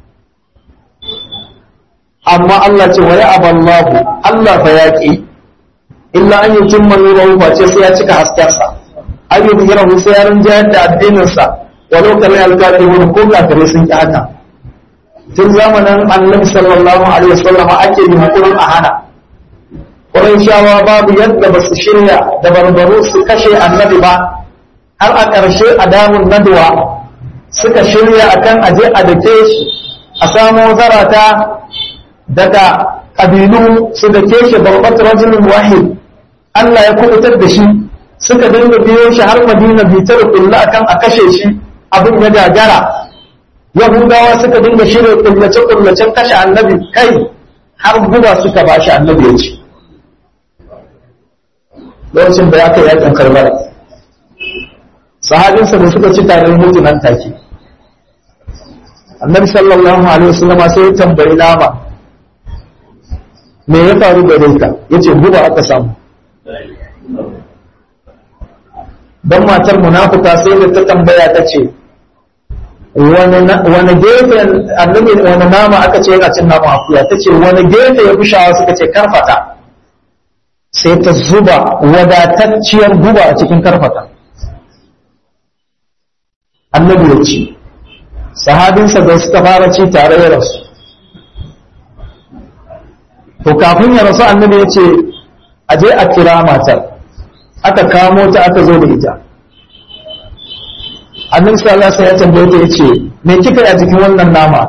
amma Allah ce wa ya'aballahu Allah fa yaqi illa an yutimma nurahu fa ce sai ya cika haskensa an yi bigina hu sai ya rinjayar da addinin sa walau kana alkafirun ko kafirai sun ki haka tun zamanin annabi sallallahu alaihi wasallam ake yunkurin a hana shawa babu yadda ba su shirya da barbaro su kashe annabi ba har a ƙarshe a damun nadwa suka shirya akan aje a dake shi a samo zarata daga ƙabilu su da keshe babbat rajulun wahid Allah ya kubutar da shi suka dinga biyo shi har madina bitar kulla akan a kashe shi abin ya gagara yahudawa suka dinga shirya kullace kullacen kashe annabi kai har guba suka ba shi annabi ya ci lokacin da ya kai yakin karbala sahabinsa da suka ci tarin mutu nan take annabi sallallahu alaihi wasallama sai ya tambayi nama me ya faru da ka yace guba aka samu dan matar munafuka sai da ta tambaya ta ce wani gefe annabi wani nama aka ce yana cin nama akuya ta ce wani gefe ya fi shawa suka ce karfata sai ta zuba wadatacciyar guba a cikin karfata annabi ya ci sahabinsa da suka fara ci tare ya rasu to kafin ya rasu annabi ya ce a je a kira matar aka kamo ta aka zo da ita annabi sallallahu alaihi wasallam ya tambaye ta yace me kika yi a cikin wannan nama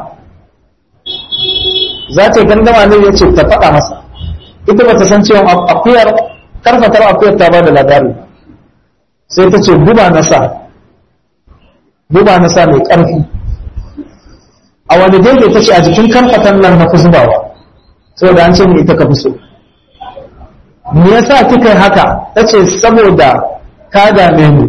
za ta gandama ne yace ta faɗa masa ita bata san cewa akuyar karfatar akuyar ta bada labari sai ta ce guba na sa guba na sa mai ƙarfi a wani gefe ta ce a jikin karfatan nan na fi zubawa saboda an ce ni ita ka fi so me yasa kika yi haka ta ce saboda ka dame mu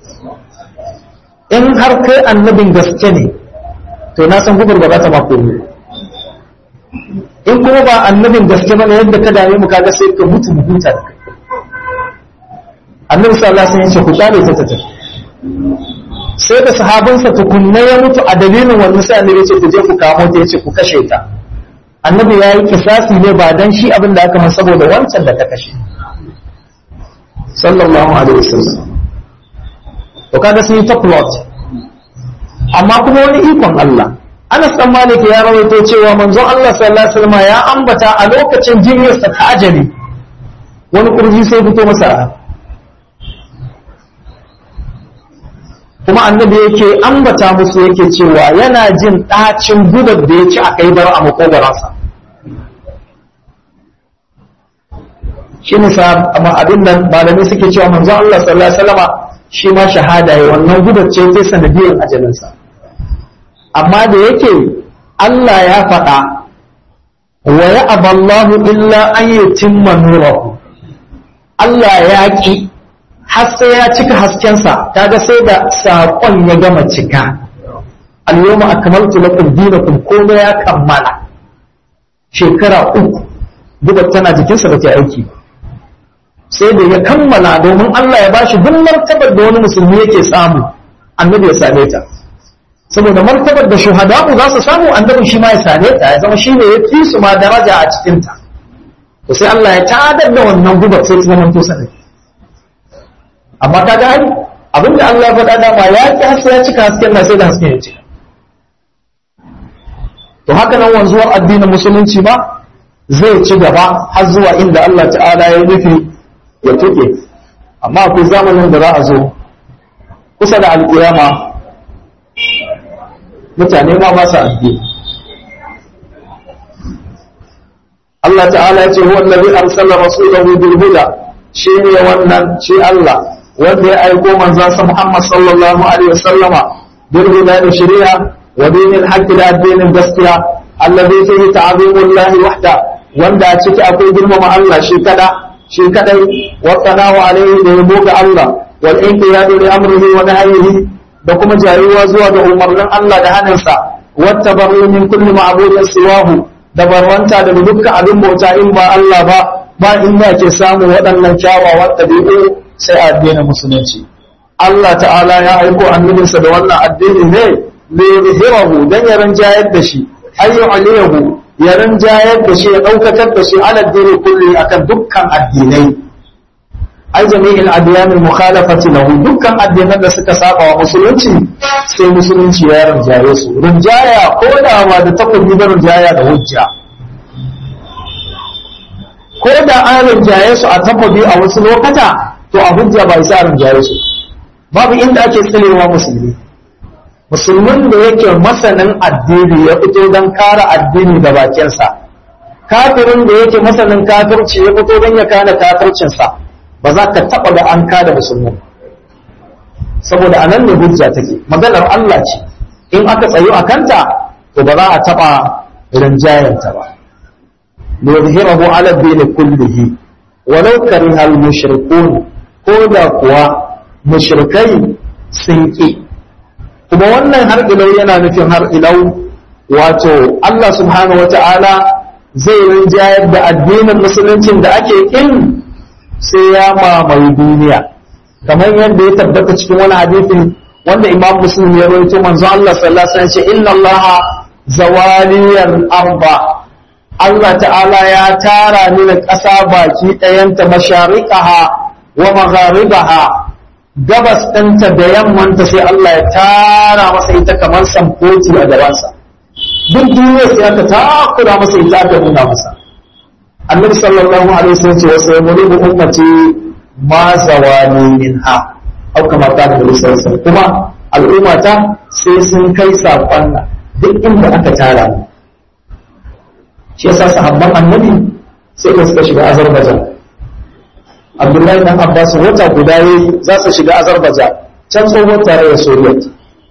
in har kai annabin gaske ne to na san gubar ba za ta mako ne in kuma ba annabin gaske ba ne yadda ka dame mu kaga sai ka mutu mu huta da kai annabi sallallahu alaihi wasallam ya ce ku kyale ta tafi sai da sahabansa tukunna ya mutu a dalilin wannan sai annabi ya ce ku je ku kamo ta ya ce ku kashe ta annabi ya yi kisasi ne ba dan shi abin da aka masa saboda wancan da ta kashe sallallahu alaihi wasallam to kaga sun yi ta plot amma kuma wani ikon Allah Anas dan Malik ya rawaito cewa manzon Allah sallallahu alaihi wasallam ya ambata a lokacin jinyarsa ta ajali wani kurji sai fito masa kuma annabi yake ambata musu yake cewa yana jin ɗacin gubar da ya ci a kai bar a makogaransa shi ne amma abin nan malamai suke cewa manzon Allah sallallahu alaihi wasallama shi ma shahada ya wannan gubar ce ta sanadiyar ajalinsa amma da yake Allah ya faɗa wa ya aballahu illa an yutimma nurahu Allah ya ki har sai ya cika haskensa kaga sai da saƙon ya gama cika al-yawma akmaltu lakum dinakum komai ya kammala shekara uku gubar tana jikinsa ba ta aiki ba sai da ya kammala domin Allah ya bashi duk martabar da wani musulmi yake samu annabi ya same ta saboda martabar da shuhada'u za su samu annabi shi ma ya same ta ya zama shi ne ya fi su ma daraja a cikin ta to sai Allah ya tadar da wannan gubar sai ta zama to sanadi amma kaga ai abinda Allah ya faɗa da ma ya ki haske ya cika hasken na sai da hasken ya cika to haka nan wanzuwar addinin musulunci ba zai ci gaba har zuwa inda Allah ta'ala ya nufi ya tuke amma akwai zamanin da za a zo kusa da alƙiyama mutane ma ba su addini Allah ta'ala ya ce huwa allazi arsala rasulahu bil huda shi ne wannan shi Allah wanda ya aiko manzon sa Muhammad sallallahu alaihi wasallama bil huda da shari'a wa dinil haqqi da addinin gaskiya allazi fihi ta'zimullahi wahda wanda a ciki akwai girmama Allah shi kada shi kadai wasanawa alaihi da yabo ga Allah wal inqiyadu li amrihi wa nahyihi da kuma jayuwa zuwa ga umarnin Allah da hannunsa wata barru min kulli ma'budin siwahu da barwanta da dukkan abin bauta in ba Allah ba ba inda ke samu waɗannan kyawawan ɗabi'u sai addinin musulunci Allah ta'ala ya aiko annabinsa da wannan addini ne li yuzhirahu dan ya ranjayar da shi ayyu aliyahu ya rinjayar da shi ya ɗaukatar da shi ala dini kulli akan dukkan addinai ai jami'in adiyanin mukhalafati lahu dukkan addinan da suka saba wa musulunci sai musulunci ya rinjaye su rinjaya ko da ba da takobi da rinjaya da hujja ko da an rinjaye su a takobi a wasu lokata to a hujja ba isa rinjaye su babu inda ake tsirewa musulmi musulmin da yake masanin addini ya fito don kare addini da bakinsa kafirin da yake masanin kafirci ya fito don ya kare kafircinsa ba za ka taɓa ga an kada musulmin saboda anan ne hujja take maganar Allah ce in aka tsayo a kanta to ba za a taɓa rinjayanta ba liyuzhirahu ala dini kullihi walau kariha al-mushrikun ko da kuwa mushrikai sun ƙi kuma wannan har ilau yana nufin har ilau wato Allah subhanahu wata'ala zai rinjayar da addinin musuluncin da ake ƙin sai ya mamaye duniya kamar yadda ya tabbata cikin wani hadisi wanda imam muslim ya rawaito manzo Allah sallallahu alaihi wasallam ce inna Allah zawaliyal arba Allah ta'ala ya tara ni da ƙasa baki ɗayanta mashariqaha wa magharibaha gabas ɗinta da yammanta sai Allah ya tara masa ita kamar samfoti a gabansa duk duniya sai aka takura masa ita aka nuna masa annabi sallallahu alaihi wasallam ce wasu yamuri bi ummati ma zawani minha au kama ta da sallallahu kuma al'ummata sai sun kai sakon nan duk inda aka tara ni shi yasa sahabban annabi sai da suka shiga Azerbaijan Abdullahi dan Abbas wata guda yayi za su shiga Azerbaijan can tsohon tarayyar Soviet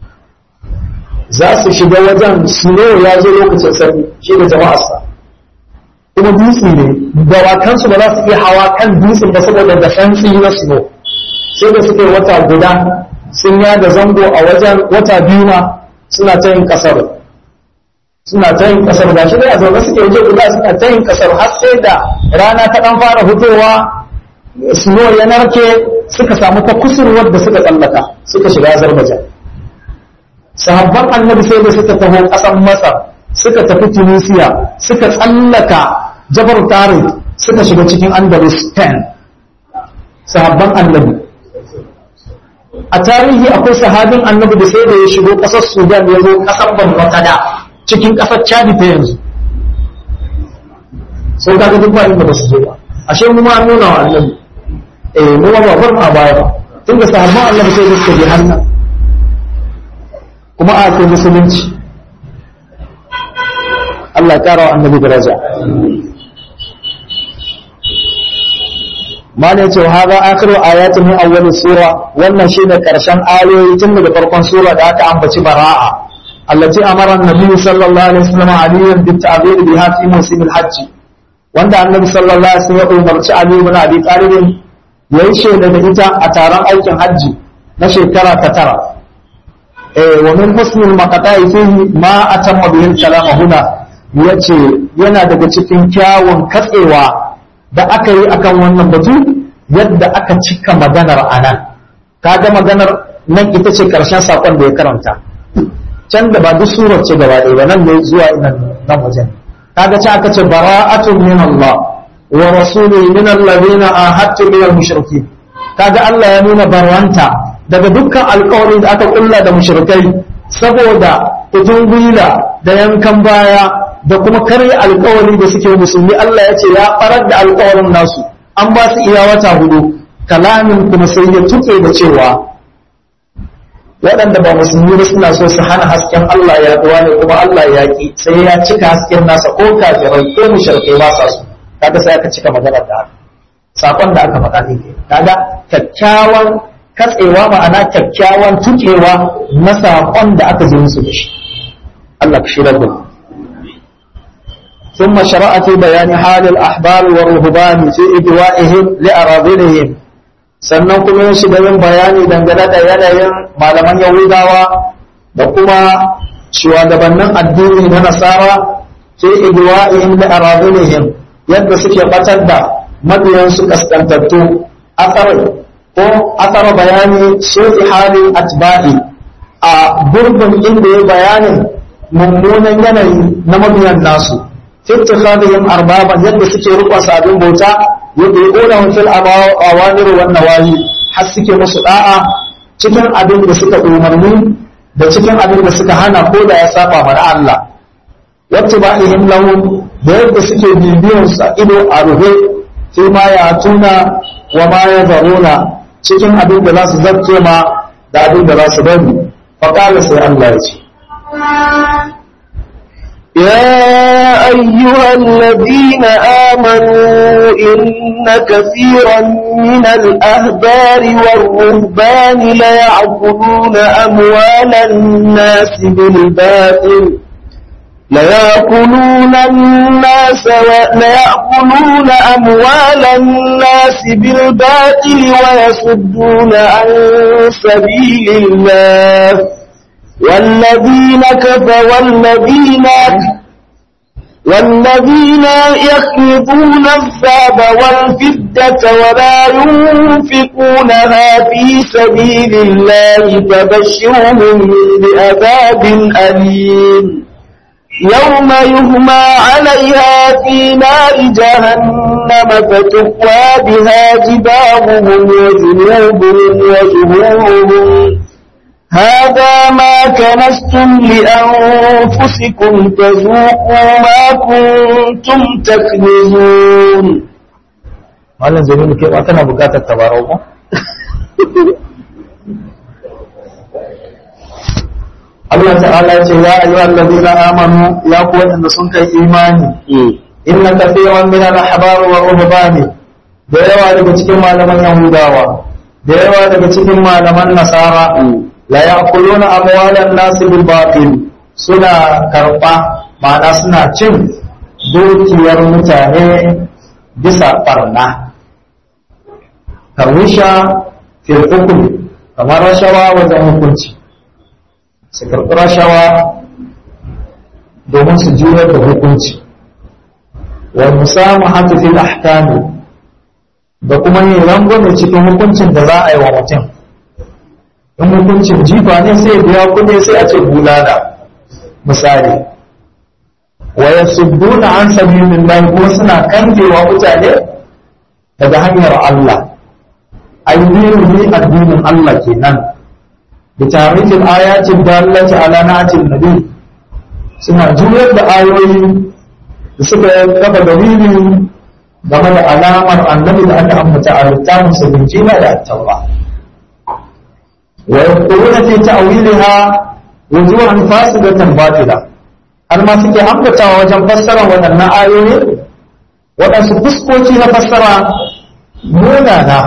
za su shiga wajen snow ya zo lokacin sanyi shi da jama'arsa kuma dutse ne dawakansu ba za su iya hawa kan dutsen ba saboda da santsi na snow sai da suka yi wata guda sun yada zango a wajen wata biyu ma suna ta yin kasar suna ta yin kasar ba shi dai a zaune suke waje guda suna ta yin kasar har sai da rana ta dan fara fitowa snow ya narke suka samu ta kusurwar da suka tsallaka suka shiga Azerbaijan sahabban annabi sai da suka taho ƙasar masar suka tafi tunisia suka tsallaka jabar tarik suka shiga cikin andalus spain sahabban annabi a tarihi akwai sahabin annabi da sai da ya shigo ƙasar sudan ya zo ƙasar bambatada cikin ƙasar chadi ta yanzu sau ka ga duk ba inda ba su je ba ashe mu ma nuna wa annabi eh mu ma ba bar mu a baya ba tunda sahabban annabi sai da suka je hannan kuma a kai musulunci Allah ƙara wa annabi daraja mana yace wa hadha akhiru ayatin min awwal sura wannan shine karshen ayoyi tun daga farkon sura da aka ambaci bara'a allati amara an-nabi sallallahu alaihi wasallam aliyan bit ta'bir biha fi musim al-hajj wanda annabi sallallahu alaihi wasallam ya umarci ali ibn abi talib yayi shaida da ita a taron aikin hajji na shekara ta tara wa min husnul maqata'i fihi ma atamma bihi kalama huna yace yana daga cikin kyawun katsewa da aka yi akan wannan batu yadda aka cika maganar anan kaga maganar nan ita ce karshen sakon da ya karanta can da ba duk surar ce gaba ɗaya ba nan ne zuwa nan nan wajen kaga ce aka ce bara'atun min Allah wa rasulihi min alladhina ahadtu min al-mushrikeen kaga Allah ya nuna barwanta daga dukkan alkawarin da aka kulla da mushrikai saboda kutun gwila da yankan baya da kuma karya alkawari da suke musulmi Allah ya ce ya farar da alkawarin nasu an ba su iya wata hudu kalamin kuma sai ya tuke da cewa waɗanda ba musulmi ba suna so su hana hasken Allah ya duwa ne kuma Allah ya ki sai ya cika hasken nasa ko kafirai ko mushrikai ba sa su kaga sai aka cika maganar da haka sakon da aka faɗa ne kaga kyakkyawan katsewa ma'ana kyakkyawan tukewa na saƙon da aka ji musu da shi Allah ka shirar da ثم شرع في بيان حال الأحبار والرهبان في إدوائهم لأراضيهم sannan kuma ya shiga yin bayani dangane da yanayin malaman yahudawa da kuma shugabannin addini na nasara fi igwa'ihim da aradunihim yadda suke batar da mabiyansu kaskantattu asarai ko asara bayani sufi hali atba'i a gurbin inda ya bayanin mummunan yanayi na mabiyan nasu fitti khadihim arbaban yadda suke rukun sabin bauta yadda ya ƙona fil awamir wan nawahi har suke musu da'a cikin abin da suka umarni da cikin abin da suka hana ko da ya saba mana Allah wacce ba ihim lahum da yadda suke bibiyan sa ido a rufe fi ma ya tuna wa ma ya zaruna cikin abin da za su zarce ma da abin da za su bari faƙala sai Allah ya ce يا أيها الذين آمنوا إن كثيرا من الأهبار والرهبان ليأكلون أموال الناس بالباطل ليأكلون الناس و... ليأكلون أموال الناس بالباطل ويصدون عن سبيل الله والذين كفروا والذين والذين يكنزون الذهب والفدة ولا ينفقونها في سبيل الله فبشرهم بعذاب أليم يوم يهمى عليها في نار جهنم فتقوى بها جباههم وجنوبهم وظهورهم هذا ما كنستم لأنفسكم فذوقوا ما كنتم تكنزون malam jamilu ke ba kana bukatar tabarau ba Allah ta'ala ce ya ayyuhal ladina amanu ya ku wanda sun kai imani inna kathiran min al-ahbar wa ruhbani da yawa daga cikin malaman yahudawa da yawa daga cikin malaman nasara la ya'kuluna amwalan nas bil batil suna karba ma'ana suna cin dukiyar mutane bisa barna karwisha fil hukm kamar rashawa wajen hukunci su karɓi rashawa domin su juyar da hukunci wa musamu hatu fil ahkami da kuma yin rangwame cikin hukuncin da za a yi wa mutum in hukuncin jifa ne sai biya kuɗi sai a ce bulala misali wa yasudduna an sabilillah kuma suna kangewa mutane daga hanyar Allah ayyuhu addinin Allah kenan بتعريف الآيات الدالة على نعت النبي suna juyar da ayoyi da suka kafa dalili game da alamar annabi da aka ambata a littafin sa binjila da attaura wa yaquluna fi ta'wiliha wujuhan fasidatan batila har ma suke ambatawa wajen fassara waɗannan ayoyi waɗansu fuskoki na fassara munana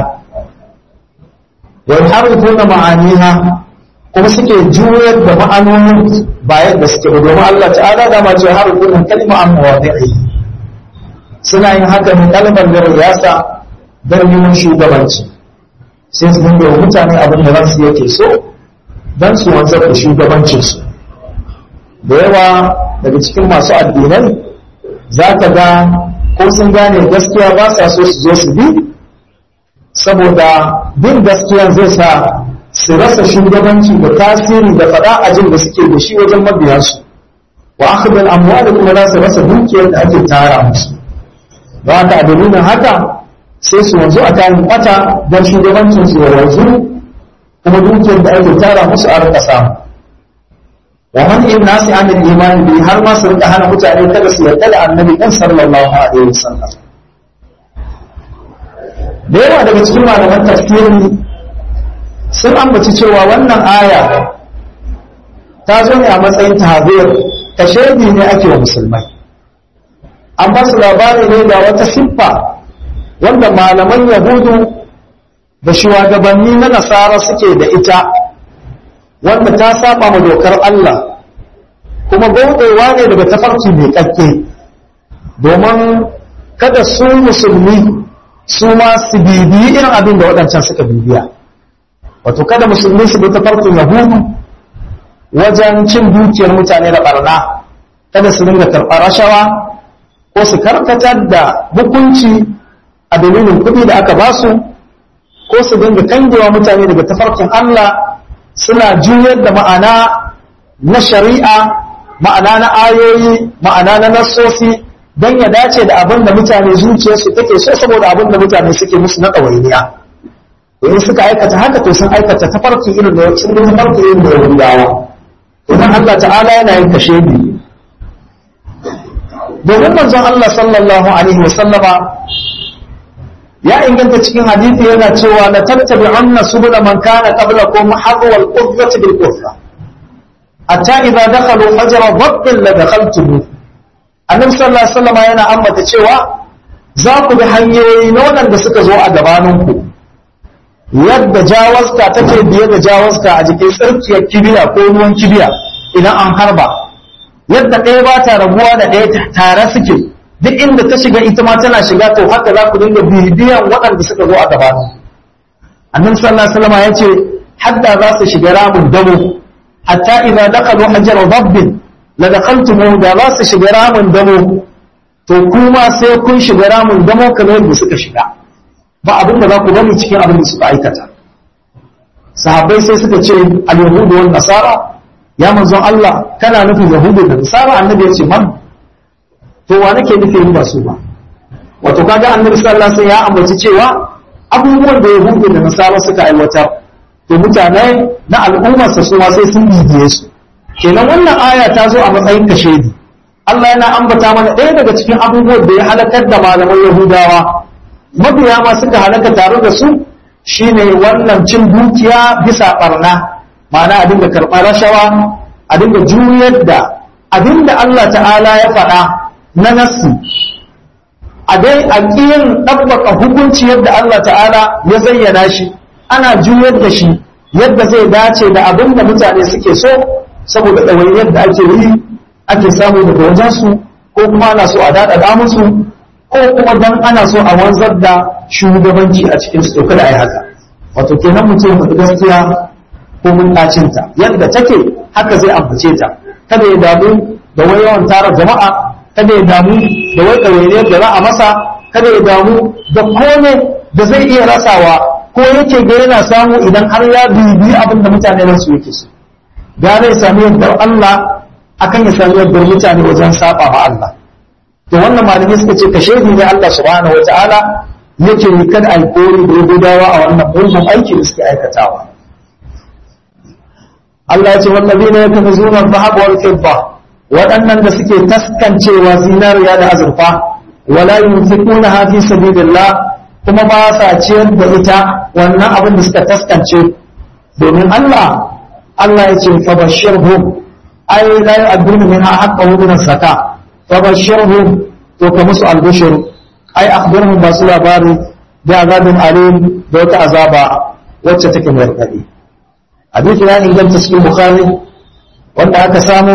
wa yuharrifuna ma'aniha kuma suke juyar da ma'anonin bayan da suke domin Allah ta'ala da ma ce har kullun kalma an mawadi'i suna yin haka ne kalmar da riyasa don neman shugabanci sai su dinga wa mutane abin da ransu yake so don su wanzar da shugabancinsu da yawa daga cikin masu addinai za ka ga ko sun gane gaskiya ba sa so su zo su bi saboda bin gaskiya zai sa su rasa shugabanci da tasiri da faɗa ajin da suke da shi wajen mabiyansu wa akhdal amwal kuma za su rasa dukiyar da ake tara musu don haka a dalilin haka sai su wanzu a kayan kwata don shugabancin su ya wanzu kuma dukiyar da ake tara musu a rika samu wa man in nasi an imani bi har ma su rika hana mutane kada su yarda da annabi dan sallallahu alaihi wasallam da yawa daga cikin malaman tafsiri sun ambaci cewa wannan aya ta zo ne a matsayin tahzir ta shaidi ne ake wa musulmai an ba su labari ne da wata siffa wanda malaman yahudu da shugabanni na nasara suke da ita wanda ta saba ma dokar Allah kuma godewa ne daga tafarki mai kakke domin kada su musulmi su ma su bibiyi irin abin da waɗancan suka bibiya wato kada musulmi su bi tafarkin yahudu wajen cin dukiyar mutane da barna kada su dinga karɓar rashawa ko su karkatar da hukunci a dalilin kuɗi da aka basu ko su dinga kangewa mutane daga tafarkin Allah suna juyar da ma'ana na shari'a ma'ana na ayoyi ma'ana na nassosi don ya dace da abin da mutane zuciyarsu take so saboda abin da mutane suke musu na ɗawainiya in suka aikata haka to sun aikata tafarki irin da sun bi tafarki irin da yahudawa idan Allah ta'ala yana yin kashe bi domin manzon Allah sallallahu alaihi wasallama ya inganta cikin hadisi yana cewa la tattabi'unna subula man kana qablakum harwa al-qudwati bil qudwa hatta idza dakhalu hajra dhabbin la dakhaltumu annabi sallallahu alaihi wasallam yana ambata cewa za ku bi hanyoyi na waɗanda suka zo a gabaninku yadda jawaska take biye da jawaska a jikin tsarkiyar kibiya ko ruwan kibiya idan an harba yadda ɗaya ba ta rabuwa da ɗaya tare suke duk inda ta shiga ita ma tana shiga to haka za ku dinga bibiyan waɗanda suka zo a gabanin annabi sallallahu alaihi wasallam ya ce hadda za su shiga ramin damo hatta idza dakalu hajar rabbin la dakaltumu da za su shiga ramin damo to kuma sai kun shiga ramin damo kamar yadda suka shiga ba abin da za ku bari cikin abin da suka aikata sahabbai sai suka ce al-yahudu wal nasara ya manzon Allah kana nufin yahudu da nasara annabi ya ce man to wa nake nufi ba su ba wato kaga annabi sallallahu alaihi wasallam ya ambaci cewa abubuwan da yahudu da nasara suka aiwatar to mutane na al'ummarsa su ma sai sun bibiye su kenan wannan aya ta zo a matsayin kashedi Allah yana ambata mana ɗaya daga cikin abubuwan da ya halakar da malaman Yahudawa mabiya ma suka halaka tare da su shine wannan cin dukiya bisa barna ma'ana a dinga karɓar rashawa a dinga juyar da abinda Allah ta'ala ya faɗa na nassi a dai a ƙiyin ɗabbaka hukunci yadda Allah ta'ala ya zayyana shi ana juyar da shi yadda zai dace da abin da mutane suke so saboda ɗawainiyar da ake yi ake samu daga wajensu ko kuma ana so a daɗaɗa musu ko kuma dan ana so a wanzar da shugabanci a cikin su kada a yi haka wato kenan mutum faɗi gaskiya ko mun ɗacinta yadda take haka zai ambace ta kada ya damu da wai yawan tara jama'a kada ya damu da wai ɗawainiyar da za a masa kada ya damu da kome da zai iya rasawa ko yake ga yana samu idan har ya bibi abin da mutane ransu yake so gane ya sami yardar Allah akan ya sami yardar mutane wajen saba ma Allah to wannan malamai suka ce ka shaidu ne Allah subhanahu wataala yake yi kada a kori da gudawa a wannan mugun aiki da suke aikatawa Allah ya ce wallazina yakunzuna dhahab wal fidda waɗannan da suke taskancewa zinariya da azurfa wala yunfiqunaha fi sabilillah kuma ba sa ciyar da ita wannan abin da suka taskance domin Allah Allah ya ce fabashirhum ay la yu'adduna minha haqqahu min az-zakah fabashirhum to ka musu albushir ay akhbirhum ba su labari da azabin alim da wata azaba wacce take mai radadi hadisi ya inganta cikin bukhari wanda aka samu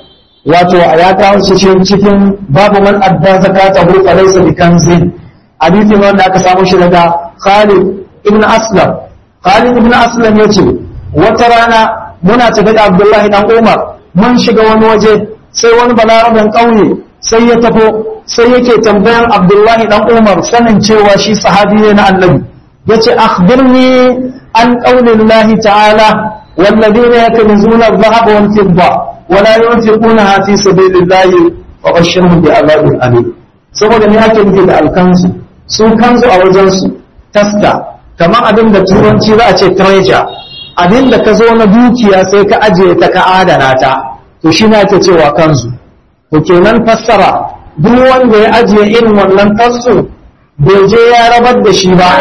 wato ya kawo shi cikin babu man adda zakatahu fa laysa bikanzin hadisin wanda aka samu shi daga Khalid ibn Aslam Khalid ibn Aslam yace wata rana muna tafi da Abdullahi dan Umar mun shiga wani waje sai wani balaraben ƙauye sai ya tafo sai yake tambayan Abdullahi dan Umar sanin cewa shi sahabi ne na Annabi yace akhbirni an qaulillahi ta'ala والذين يكنزون الذهب والفضة ولا ينفقونها في سبيل الله فبشرهم بعذاب أليم saboda ne ake nufi da alkansu su kansu a wajensu taska kamar abin da turanci za a ce treasure abin da ka zo na dukiya sai ka ajiye ta ka adana ta to shi na ake cewa kansu to kenan fassara duk wanda ya ajiye irin wannan kansu bai je ya rabar da shi ba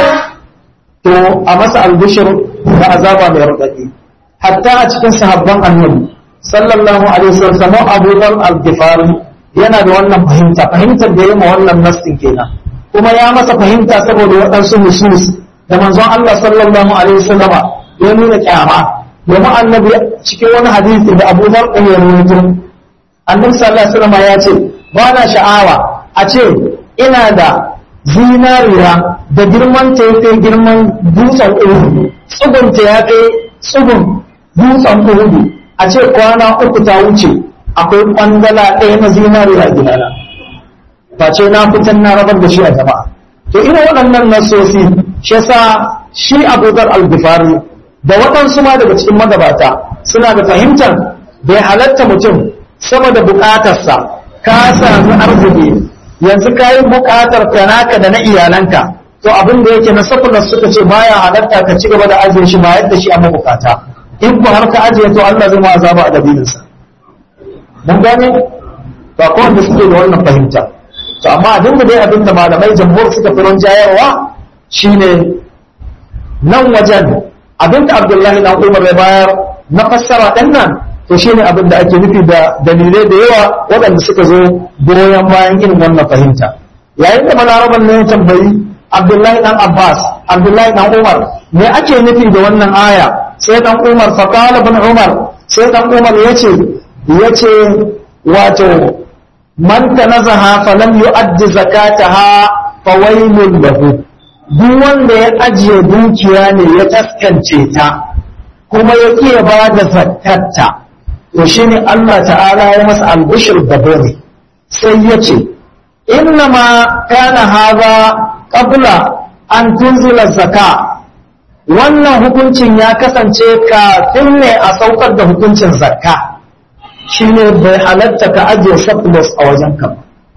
to a masa albishir da azaba mai raɗaɗi hatta a cikin sahabban annabi sallallahu alaihi wasallam Abu Dhar al-Ghifari yana da wannan fahimta fahimtar da ya ma wannan nassin kenan kuma ya masa fahimta saboda waɗansu nusus da manzon Allah sallallahu alaihi wasallam ya nuna kyama domin annabi cikin wani hadisi da Abu Dhar ɗin ya rawaito annabi sallallahu alaihi wasallam ya ce ba na sha'awa a ce ina da zinariya da girman ta ya girman dutsen uhudu tsugun ta ya kai tsugun dutsen uhudu a ce kwana uku ta wuce akwai kwandala ɗaya na zinariya a gidana face na fitan na rabar da shi a jama'a to ina waɗannan nasosi shi sa shi abubakar al-gifari da waɗansu ma daga cikin magabata suna da fahimtar bai halatta mutum sama da buƙatarsa ka sami arziki yanzu ka yi buƙatar ka naka da na iyalanka to abin da yake na safulas suka ce baya halatta ka ci gaba da ajiye shi ba yadda shi a mabukata in ku har ka ajiye to Allah zai ma azaba a dalilinsa mun gane ba ko wanda suke da wannan fahimta to amma abin da dai abin da malamai jamhur suka fi jayarwa shine nan wajen abin da Abdullahi dan Umar ya bayar na fassara din nan to shine abin da ake nufi da dalilai da yawa waɗanda suka zo goyon bayan irin wannan fahimta yayin da balaraban ne ya tambayi abdullahi dan abbas abdullahi dan umar me ake nufi da wannan aya sai dan umar faqala ibn umar sai dan umar yace yace wato man tanazaha falam yu'addi zakataha fawailun lahu duk wanda ya ajiye dukiya ne ya taskance ta kuma ya kiya ba da zakarta to shine Allah ta'ala ya masa albushir da bane sai ya ce innama kana haza qabla an tunzila zaka wannan hukuncin ya kasance kafin ne a saukar da hukuncin zakka shine bai halatta ka ajiye surplus a wajen ka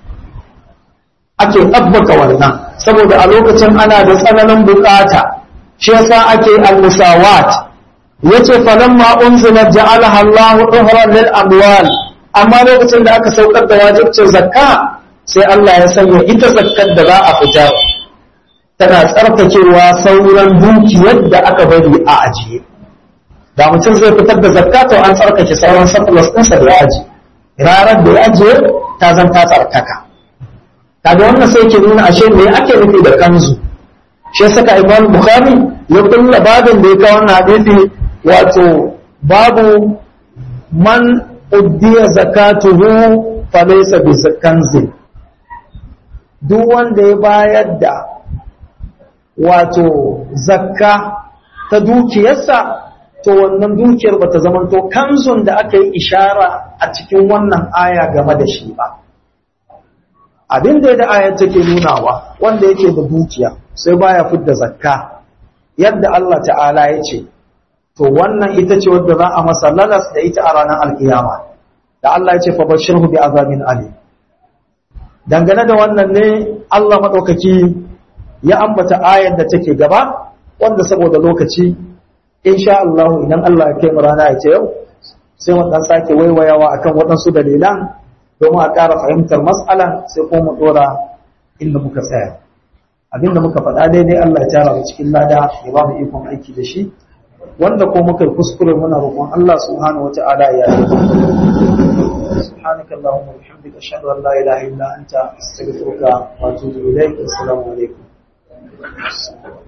ake tsabbaka wannan saboda a lokacin ana da tsananin bukata shi yasa ake al-musawat yace falamma unzila ja'alaha Allahu tuhran lil amwal amma lokacin da aka saukar da wajibcin zakka sai Allah ya sanya ita zakkar da za a fitar tana tsarkakewa sauran dukiyar da aka bari a ajiye da mutum zai fitar da zakka to an tsarkake sauran surplus ɗinsa da ya ajiye ranar da ya ajiye ta zan ta tsarkaka kaga wannan sai ke nuna ashe me ake nufi da kanzu shi saka Imam Bukhari ya kulla babin da ya kawo wannan hadisi wato babu man uddiya zakatuhu falaysa bi kanzin duk wanda ya bayar da wato zakka ta dukiyarsa to wannan dukiyar bata zamanto kanzun da aka yi ishara a cikin wannan aya game da shi ba abin da da ayar take nunawa wanda yake da dukiya sai baya fidda zakka yadda Allah ta'ala ya ce to wannan ita ce wadda za a masa lalas da ita a ranar alkiyama da Allah ya ce fa bashirhu bi azabin alim dangane da wannan ne Allah madaukaki ya ambata ayar da take gaba wanda saboda lokaci insha Allah idan Allah ya kai mu rana ya ce yau sai mu dan sake waiwayawa akan waɗansu dalilan domin a ƙara fahimtar mas'alan sai ko mu dora inda muka tsaya abinda muka faɗa daidai Allah ya tara mu cikin lada ya ba mu ikon aiki da shi wanda ko muka yi kuskure muna roƙon Allah subhanahu wata'ala ya yi سبحانك اللهم وبحمدك اشهد ان لا اله الا انت استغفرك واتوب اليك السلام عليكم